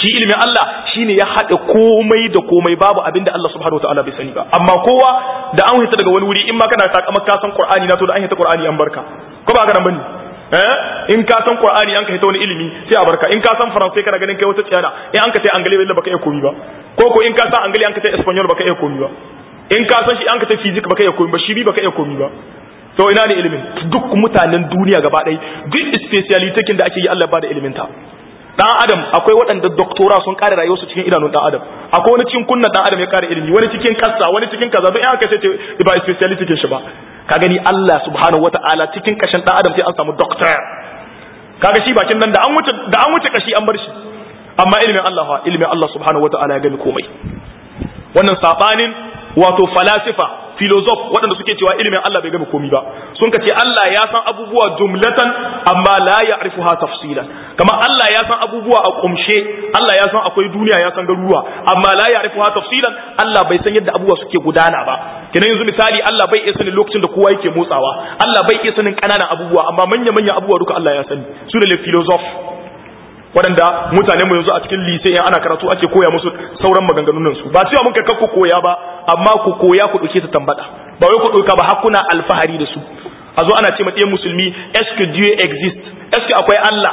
Speaker 1: shi ilimin Allah shine ya haɗa komai da komai babu abin da Allah subhanahu wataala bai sani ba amma kowa da an hita daga wani wuri in ma kana takamar ka san Qur'ani na to da an hita Qur'ani an barka ko ba haka nan bane eh in ka san Qur'ani an ka hita wani ilimi sai a barka in ka san Faransai kana ganin kai wata tsiyana in an ka tai Angale bai baka iya komi ba ko ko in ka san Angale an ka tai Espanyol baka iya komi ba in ka san shi an ka tai Physics baka iya komi ba shi bi baka iya komi ba to ina ne ilimin duk mutanen duniya gaba ɗaya duk speciality da ake yi Allah ba da ilimin ta dan adam akwai waɗanda doktora sun kare rayuwarsu cikin idanun dan adam akwai wani cikin kunnan dan adam ya kare ilimi wani cikin kassa wani cikin kaza don in aka ce ba speciality ke shi ba ka gani Allah subhanahu wataala cikin kashin dan adam sai an samu doctor kaga shi bakin nan da an wuce da an wuce kashi an bar shi amma ilimin Allah fa ilimin Allah subhanahu wataala ya gani komai wannan sabanin wato falasifa filozof waɗanda suke cewa ilimin Allah bai gama komi ba sun ka ce Allah ya san abubuwa jumlatan amma la ya'rifuha tafsilan kama Allah ya san abubuwa a kumshe Allah ya san akwai duniya ya san garuruwa amma la ya'rifuha tafsilan Allah bai san yadda abubuwa suke gudana ba kenan yanzu misali Allah bai iya sanin lokacin da kowa yake motsawa Allah bai iya sanin kananan abubuwa amma manya manya abubuwa duka Allah ya sani su ne filozof waɗanda mutanen mu yanzu a cikin lise in ana karatu ake koya musu sauran maganganun su ba cewa mun kai ku koya ba amma ku koya ku dauke ta tambada ba wai ku dauka ba har kuna alfahari da su a zo ana ce ma ɗayan musulmi est-ce que Dieu existe est-ce que akwai Allah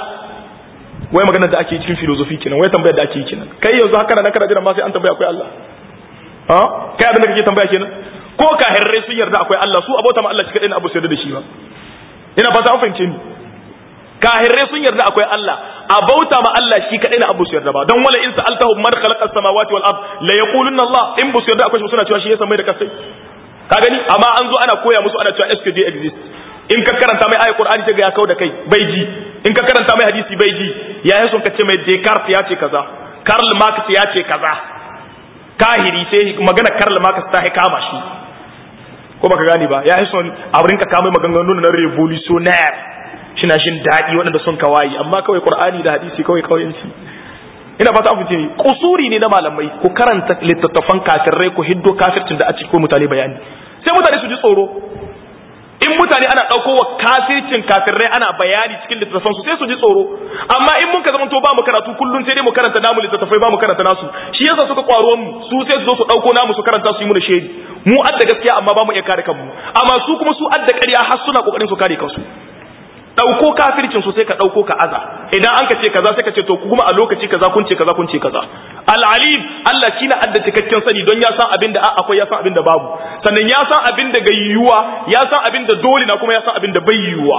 Speaker 1: wai maganar da ake cikin filosofi kenan wai tambayar da ake yi kenan kai yanzu haka na kana jira ma sai an tambaya akwai Allah ha kai abin da kake tambaya kenan ko kahirrai sun yarda akwai Allah su abota ma Allah shi kadai na abu sai da shi ba ina fata an fahimce ni kahirrai sun yarda akwai Allah a bauta ma Allah shi kadai na abu su yarda ba don wala in sa'altahum man khalaqa as-samawati wal ard la yaqulunna Allah in bu su yarda akwai suna cewa shi ya san mai da kasai ka gani amma an zo ana koya musu ana cewa SKD exist in ka karanta mai ayat Qur'ani ta ga ya kau da kai bai ji in ka karanta mai hadisi bai ji ya yi son ka ce mai Descartes ya ce kaza Karl Marx ya ce kaza kahiri sai magana Karl Marx ta kama shi ko baka gani ba ya yi son a rinka kama maganganun na revolutionnaire shina shin daɗi waɗanda sun kawayi amma kawai qur'ani da hadisi kawai kauyanci ina fata an fice kusuri ne na malamai ku karanta littattafan kafirai ku hiddo kafircin da a cikin mutane bayani sai mutane su ji tsoro in mutane ana ɗauko wa kafircin kafirai ana bayani cikin littattafan su sai su ji tsoro amma in mun ka zama to ba mu karatu kullun sai dai mu karanta namu littattafai ba mu karanta nasu shi yasa suka kwaro mu su sai su zo su ɗauko namu su karanta su yi mu da shedi mu adda gaskiya amma ba mu iya kare kanmu amma su kuma su adda ƙarya har suna kokarin su kare kansu ɗauko kafircin su sai ka ɗauko ka aza idan an ka ce kaza sai ka ce to kuma a lokaci kaza kun ce kaza kun ce kaza al'alim Allah shi na adda cikakken sani don ya san abin da akwai ya san abin da babu sannan ya san abin da ga yiwuwa ya san abin da dole na kuma ya san abin da bai yiwuwa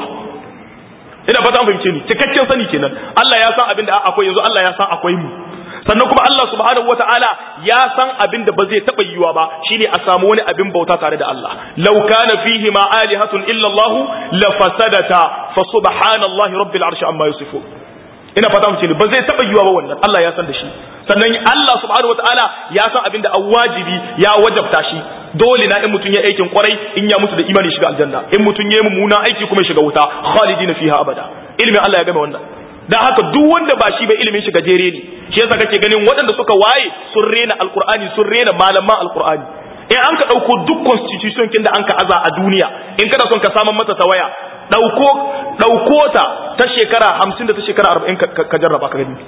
Speaker 1: ina fata an fahimce ni cikakken sani kenan Allah ya san abin da akwai yanzu Allah ya san akwai mu sannan kuma Allah subhanahu wata'ala ya san abin da ba zai taɓa yiwuwa ba shine a samu wani abin bauta tare da Allah law kana fihi ma alihatun illa Allah la fasadata fa subhanallahi rabbil arshi amma yusifun ina fata mu ce ba zai taɓa yiwuwa ba wannan Allah ya san da shi sannan Allah subhanahu wata'ala ya san abin da an wajibi ya wajabta shi dole na in mutum ya aikin kwarai in ya mutu da imani shiga aljanna in mutum ya yi mummuna aiki kuma ya shiga wuta khalidina fiha abada ilmin Allah ya game wannan dan haka duk wanda ba shi ba ilimin shi gajere ne shi yasa kake ganin waɗanda suka waye sun rena alqur'ani sun rena malaman alqur'ani in an ka dauko duk constitution kin da an ka aza a duniya in kana son ka saman mata tawaya dauko dauko ta ta shekara 50 da ta shekara 40 ka jarraba ka gani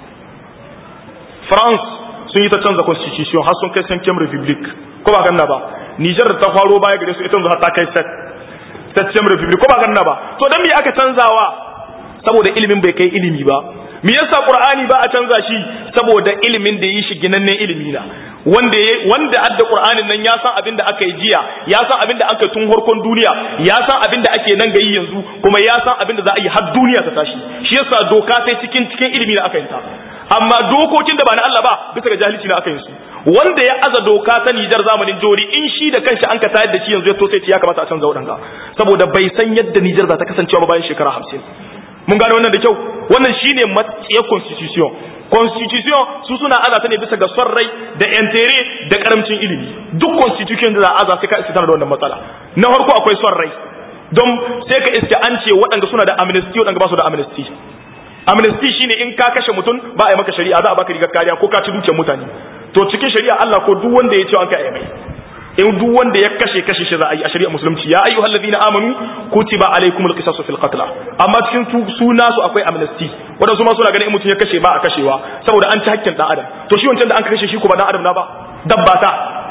Speaker 1: France sun yi ta canza constitution har sun kai cinquième republic ko ba ganna ba Niger ta faro baya gare su ita yanzu har ta kai septième republic ko ba ganna ba to dan me aka canzawa saboda ilimin bai kai ilimi ba me yasa qur'ani ba a canza shi saboda ilimin da yi shi ginannen ilimi na wanda wanda adda qur'anin nan ya san abin da aka yi jiya ya san abin da aka tun harkon duniya ya san abin da ake nan gayi yanzu kuma ya san abin da za a yi har duniya ta tashi shi yasa doka sai cikin cikin ilimi na aka yi ta amma dokokin da ba na Allah ba bisa ga jahilci na aka yi su wanda ya aza doka ta Nijar zamanin jori in shi da kanshi an ka tayar da shi yanzu ya to sai ya kamata a canza wadanga saboda bai san yadda Nijar za ta kasancewa ba bayan shekara hamsin mun gane wannan da kyau wannan shine matsaye constitution constitution su suna aza ta ne bisa ga son rai da entere da karamcin ilimi duk constitution da za a aza sai ka iska da wannan matsala na farko akwai son rai don sai ka iska an ce waɗanda suna da amnesty waɗanda ba su da amnesty amnesty shine in ka kashe mutum ba a yi maka shari'a za a baka rigar kariya ko ka ci dukiyar mutane to cikin shari'a Allah ko duk wanda ya ce an ka yi mai in duk wanda ya kashe kashe shi za a yi a shari'a musulunci ya ayyuhal ladina amanu kutiba alaykumul qisasu fil qatl amma cikin suna su akwai amnesty wadansu ma suna ganin in mutum ya kashe ba a kashewa saboda an ci hakkin dan adam to shi wancan da an kashe shi ko ba dan adam na ba dabba ta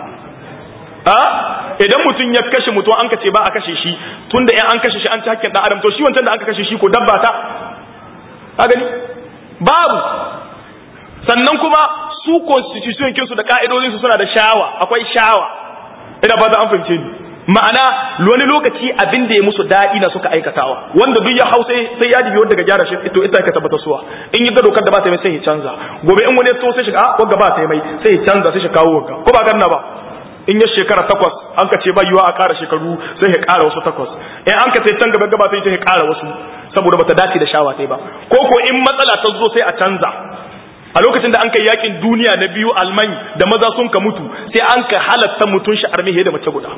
Speaker 1: a idan mutum ya kashe mutum an kace ba a kashe shi tunda in an kashe shi an ci hakkin dan adam to shi wancan da aka kashe shi ko dabba ta ka gani babu sannan kuma su constitution kinsu da ka'idodinsu suna da shawa akwai shawa ina fata an fahimce ni ma'ana wani lokaci abin da ya musu daɗi na suka aikatawa wanda duk ya hau sai sai ya dibi wanda ga gyara shi to ita ka tabbata suwa in yi ga dokar da ba ta mai sai ya canza gobe in wani ya to sai shi a wanda ba ta mai sai ya canza sai shi kawo wanka ko ba ganna ba in ya shekara takwas an ka ce ba yiwa a ƙara shekaru sai ya ƙara wasu takwas in an ka ce can gaba gaba sai ya ƙara wasu saboda bata dace da shawa sai ba ko ko in matsala ta zo sai a canza a lokacin da an kai yakin duniya na biyu alman da maza sun ka mutu sai an ka halatta mutun shi armihe da mace guda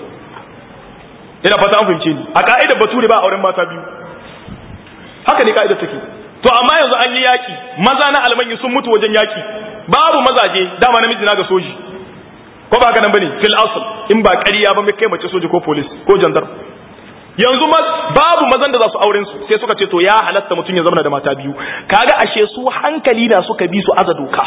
Speaker 1: ina fata an fahimce ni a ka'idar bature ba auren mata biyu haka ne ka'idar take to amma yanzu an yi yaki maza na alman sun mutu wajen yaki babu mazaje dama namiji na ga soji ko ba haka nan bane fil asl in ba ƙarya ba mai kai mace soji ko police ko jandarma yanzu babu mazan da za su auren su sai suka ce to ya halatta mutum ya zama da mata biyu kaga ashe su hankali na suka bi su aza doka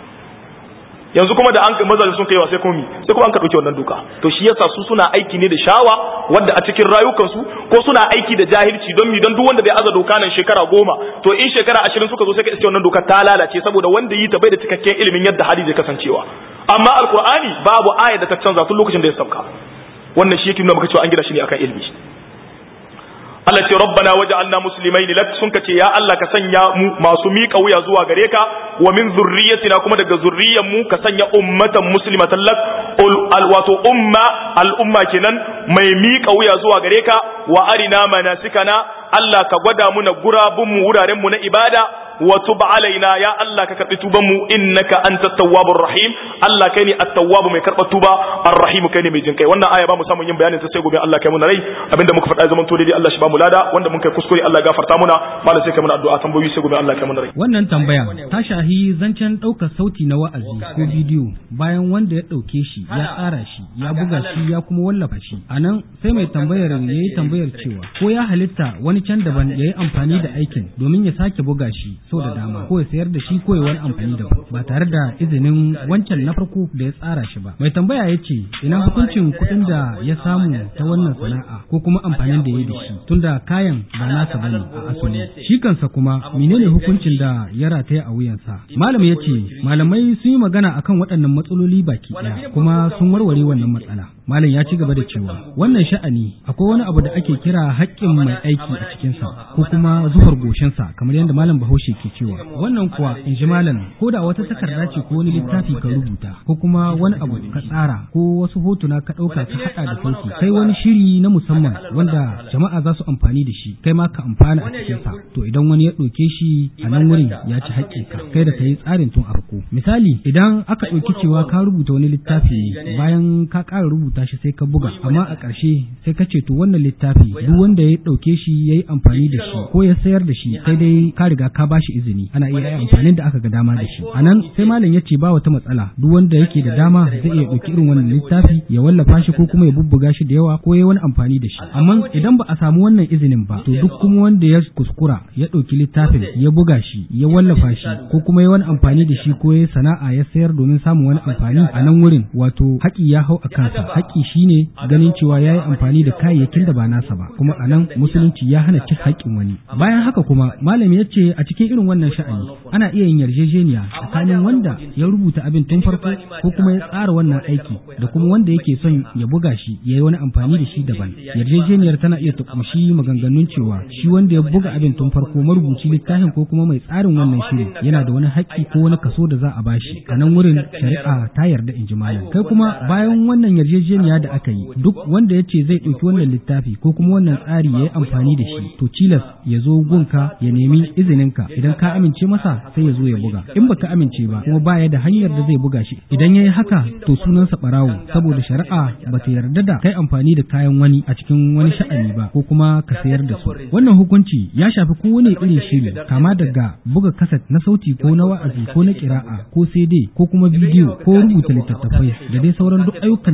Speaker 1: yanzu kuma da an mazaje sun kaiwa sai kuma sai kuma an ka dauke wannan doka to shi yasa su suna aiki ne da shawa wanda a cikin rayukansu ko suna aiki da jahilci don mi don duk wanda bai aza doka nan shekara goma to in shekara ashirin suka zo sai ka iske wannan doka ta lalace saboda wanda yi ta bai da cikakken ilimin yadda hali zai kasancewa amma alkur'ani babu aya da ta canza tun lokacin da ya sauka wannan shi yake nuna maka cewa an gina shi ne akan ilimi Allah ce rabbana waj'alna muslimaini lak sun kace ya Allah ka sanya mu masu miƙa wuya zuwa gare ka wa min zurriyyatina kuma daga zurriyan mu ka sanya ummatan muslimatan lak al wato umma al umma kenan mai miƙa wuya zuwa gare ka wa arina manasikana Allah ka gwada muna gurabun mu wuraren mu na ibada wa tub alaina ya Allah ka karbi tuban mu innaka antat tawwabur rahim Allah kai ne at-tawwab mai karba tuba ar-rahim kai ne mai jinkai wannan aya ba mu samu yin bayanin ta sai gobe Allah kai mu rai abinda muka faɗa zaman to dai Allah shi ba mu lada wanda mun kai kuskure Allah gafarta muna malam sai kai mana addu'a tambayoyi sai gobe Allah kai mu rai
Speaker 3: wannan tambaya ta shahi zancen ɗaukar sauti na wa'azi ko bidiyo bayan wanda ya ɗauke shi ya tsara shi ya buga shi ya kuma wallafa shi anan sai mai tambayar ya yi tambayar cewa ko ya halitta wani can daban ya yi amfani da aikin domin ya sake buga shi sau da dama ko ya sayar da shi ko ya wani amfani da ba tare da izinin wancan na farko da ya tsara shi ba mai tambaya ya ce ina hukuncin kuɗin da ya samu ta wannan sana'a ko kuma amfanin da ya da shi tunda kayan ba nasa bane a asali shi kansa kuma menene hukuncin da ya rataya a wuyansa malam ya ce malamai sun yi magana akan waɗannan matsaloli baki ɗaya kuma sun warware wannan matsala malam ya ci gaba da cewa wannan sha'ani akwai wani abu da ake kira haƙƙin mai aiki a cikinsa ko kuma zuhar goshinsa kamar yadda malam bahaushe ke cewa wannan kuwa in ji malam ko da wata takarda ce ko wani littafi ka rubuta ko kuma wani abu ka tsara ko wasu hotuna ka ɗauka ka haɗa da sauki kai wani shiri na musamman wanda jama'a za su amfani da shi kai ma ka amfana a cikinsa to idan wani ya ɗauke shi a nan wurin ya ci haƙƙinka kai da ka yi tsarin tun a farko misali idan aka ɗauki cewa ka rubuta wani littafi ne bayan ka ƙara rubuta shi sai ka buga amma a ƙarshe sai ka ce to wannan littafi duk wanda ya ɗauke shi ya yi amfani da shi ko ya sayar da shi sai dai ka riga ka ba shi izini ana iya yi amfanin da aka ga dama da shi a nan sai malam ya ce ba wata matsala duk wanda yake da dama zai iya ɗauki irin wannan littafi ya wallafa shi ko kuma ya bubbuga shi da yawa ko ya wani amfani da shi amma idan ba a samu wannan izinin ba to duk kuma wanda ya kuskura ya ɗauki littafin ya buga shi ya wallafa shi ko kuma ya wani amfani da shi ko ya sana'a ya sayar domin samun wani amfani a nan wurin wato haƙi ya hau a kansa haƙi shine ganin cewa ya yi amfani da kayayyakin da ba nasa ba kuma a nan musulunci ya hana cin haƙƙin wani bayan haka kuma malami ya ce a cikin irin wannan sha'ani ana iya yin yarjejeniya tsakanin wanda ya rubuta abin tun farko ko kuma ya tsara wannan aiki da kuma wanda yake son ya buga shi ya yi wani amfani da shi daban yarjejeniyar tana iya ta kumshi maganganun cewa shi wanda ya buga abin tun farko marubuci littafin ko kuma mai tsarin wannan shiri yana da wani haƙƙi ko wani kaso da za a bashi a nan wurin shari'a ta yarda in ji malam kai kuma bayan wannan yarjejeniya da aka yi duk wanda ya ce zai ɗauki wannan littafi ko kuma wannan tsari ya yi amfani da shi to cilas ya zo gunka ya nemi izininka idan ka amince masa sai ya zo ya buga in baka amince ba kuma baya da hanyar da zai buga shi idan ya yi haka to sunansa ɓarawo saboda shari'a ba ta yarda da kai amfani da kayan wani a cikin wani sha'ani ba ko kuma ka sayar da su wannan hukunci ya shafi kowane irin shiri kama daga buga kaset na sauti ko na wa'azi ko na kira'a ko CD ko kuma bidiyo ko rubuta littattafai da dai sauran duk ayyukan da za a iya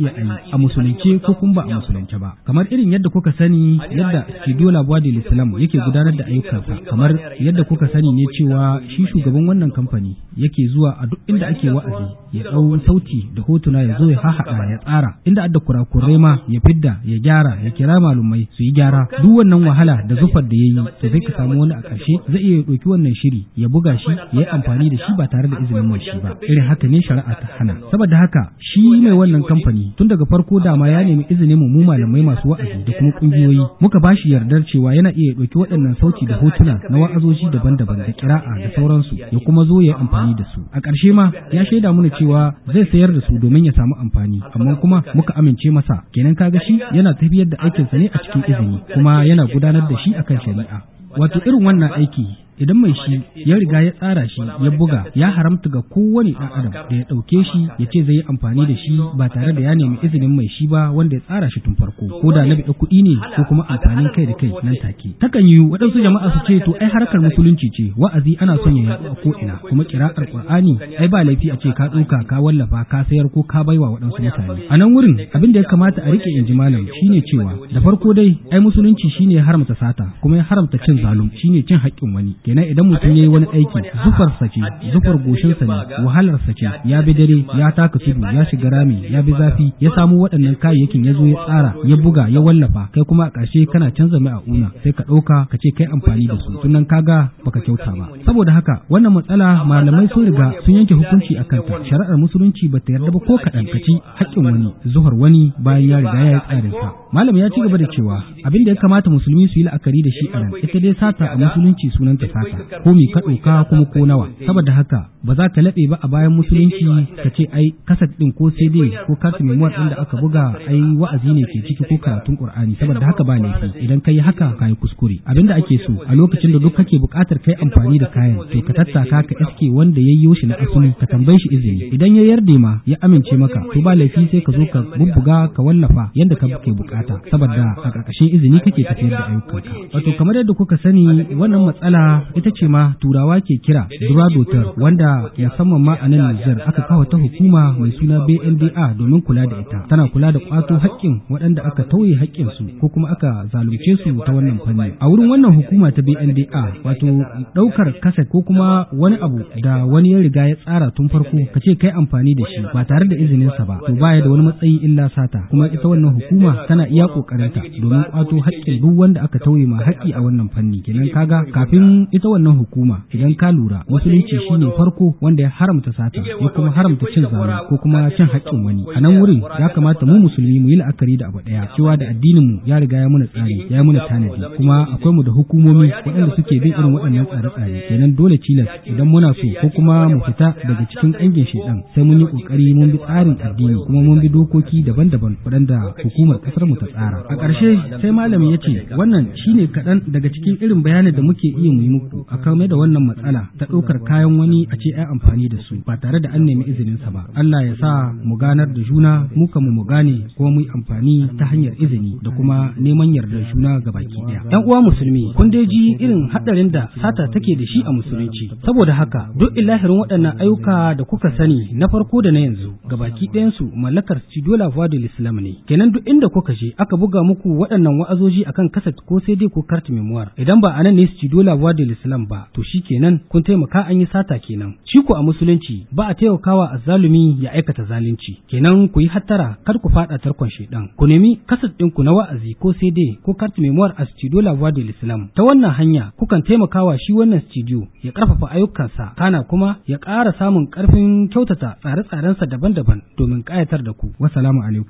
Speaker 3: iya ayi a musulunce ko kuma ba a musulunce ba kamar irin yadda kuka sani yadda studio labuwa da islam yake gudanar da ayyukansa kamar yadda kuka sani ne cewa shi shugaban wannan kamfani yake zuwa a duk inda ake wa'azi ya ɗau sauti da hotuna ya zo ya hahaɗa ya tsara inda adda kurakurai ma ya fidda ya gyara ya kira malumai su yi gyara duk wannan wahala da zufar da ya yi to sai ka samu wani a ƙarshe zai iya ɗauki wannan shiri ya buga shi ya yi amfani da shi ba tare da izinin mai shi ba irin haka ne shari'a ta hana saboda haka shi mai wannan kamfani tun daga farko dama ya nemi izinin mu malamai masu wa'azi da kuma kungiyoyi muka ba shi yardar cewa yana iya ɗauki waɗannan sauti da hotuna na wa'azoji daban-daban da kira'a da sauransu ya kuma zo ya yi amfani da su a ƙarshe ma ya shaida mana cewa zai sayar da su domin ya samu amfani amma kuma muka amince masa kenan kaga shi yana tafiyar da aikinsa ne a cikin izini kuma yana gudanar da shi akan shari'a wato irin wannan aiki idan mai shi ya riga ya tsara shi ya buga ya haramta ga kowane ɗan adam da ya ɗauke shi ya ce zai yi amfani da shi ba tare da ya nemi izinin mai shi ba wanda ya tsara shi tun farko ko da na biɗa kuɗi ne ko kuma amfanin kai da kai nan take takan yi waɗansu jama'a su ce to ai harkar musulunci ce wa'azi ana son ya yaɗu a ko ina kuma kira'ar qur'ani ai ba laifi a ce ka ɗauka ka wallafa ka sayar ko ka baiwa waɗansu mutane a nan wurin abin da ya kamata a rike inji malam shine cewa da farko dai ai musulunci shine ya haramta sata kuma ya haramta cin zalum shine cin haƙƙin wani kenan idan mutum ya yi wani aiki zufarsa ce zufar goshinsa ne wahalarsa ce ya bi dare ya taka tudu ya shiga rami ya bi zafi ya samu waɗannan kayayyakin ya zo ya tsara ya buga ya wallafa kai kuma a ƙarshe kana canza mai a una sai ka ɗauka ka ce kai amfani da su tunan kaga baka kyauta ba saboda haka wannan matsala malamai sun riga sun yanke hukunci a kanta shari'ar musulunci ba ta yarda ba ko kaɗan ka ci haƙƙin wani zuhar wani bayan ya riga ya yi tsarinsa malam ya ci gaba da cewa abin da ya kamata musulmi su yi la'akari da shi a nan ita dai sata a musulunci sunanta sata ko mi ka ɗauka kuma ko nawa saboda haka ba za ka laɓe ba a bayan musulunci ka ce ai kasat ɗin ko cd ko kartu memuwar ɗin da aka buga ai wa'azi ne ke ciki ko karatun qur'ani saboda haka ba laifi idan ka yi haka ka yi kuskure abinda ake so a lokacin da duk kake buƙatar kai amfani da kayan to ka tattaka ka iske wanda ya yi shi na asali ka tambaye shi izini idan ya yarda ma ya amince maka to ba laifi sai ka zo ka bubbuga ka wallafa yadda ka ke bukata saboda a ƙarƙashin izini kake tafiyar da ayyukanka wato kamar yadda kuka sani wannan matsala ita ce ma turawa ke kira duradotar wanda musamman ma a nan Nijar aka kawo ta hukuma mai suna BNDA domin kula da ita tana kula da kwato haƙƙin waɗanda aka tauye haƙƙin su ko kuma aka zalunce su ta wannan fanni a wurin wannan hukuma ta BNDA wato ɗaukar kaset ko kuma wani abu da wani ya riga ya tsara tun farko ka ce kai amfani da shi ba tare da izinin sa ba to baya da wani matsayi illa sata kuma ita wannan hukuma tana iya kokarinta domin kwato haƙƙin duk wanda aka tauye ma haƙƙi a wannan fanni kenan kaga kafin ita wannan hukuma idan ka lura musulunci shine farko wanda ya haramta sata ya kuma haramta cin zalunci ko kuma cin haƙƙin wani a nan wurin ya kamata mu musulmi mu yi la'akari da abu ɗaya cewa da addinin mu ya riga ya muna tsari ya muna tanadi kuma akwai mu da hukumomi waɗanda suke bin irin waɗannan tsare-tsare kenan dole tilas idan muna so ko kuma mu fita daga cikin ƙangin shedan sai mun yi ƙoƙari mun bi tsarin addini kuma mun bi dokoki daban-daban waɗanda hukumar ƙasar mu ta tsara a ƙarshe sai malami ya ce wannan shine kaɗan daga cikin irin bayanin da muke iya mu yi muku a kame da wannan matsala ta ɗaukar kayan wani a ce ai amfani da su ba tare da an nemi izinin sa ba Allah ya sa mu ganar da juna mu kan mu gane kuma mu yi amfani ta hanyar izini da kuma neman yardar juna ga baki ɗaya yan uwa musulmi kun dai ji irin haɗarin da sata take da shi a musulunci saboda haka duk ilahirin waɗannan ayyuka da kuka sani na farko da na yanzu ga baki ɗayan su mallakar Studio La Voix de l'Islam ne kenan duk inda kuka je aka buga muku waɗannan wa'azoji akan kaset ko sai dai ko carte memoire idan ba anan ne Studio La Voix de l'Islam ba to shi kenan kun taimaka an yi sata kenan shi ko a musulunci ba a taimakawa azzalumi ya aikata zalunci kenan ku yi hattara kar ku fada tarkon shedan ku nemi kaset ɗinku na wa'azi ko sai dai ko carte memoire a Studio La Voix de l'Islam ta wannan hanya kukan taimakawa shi wannan studio ya karfafa ayyukansa kana kuma ya ƙara samun ƙarfin kyautata tsare-tsarensa daban-daban domin ƙayatar da ku wassalamu alaikum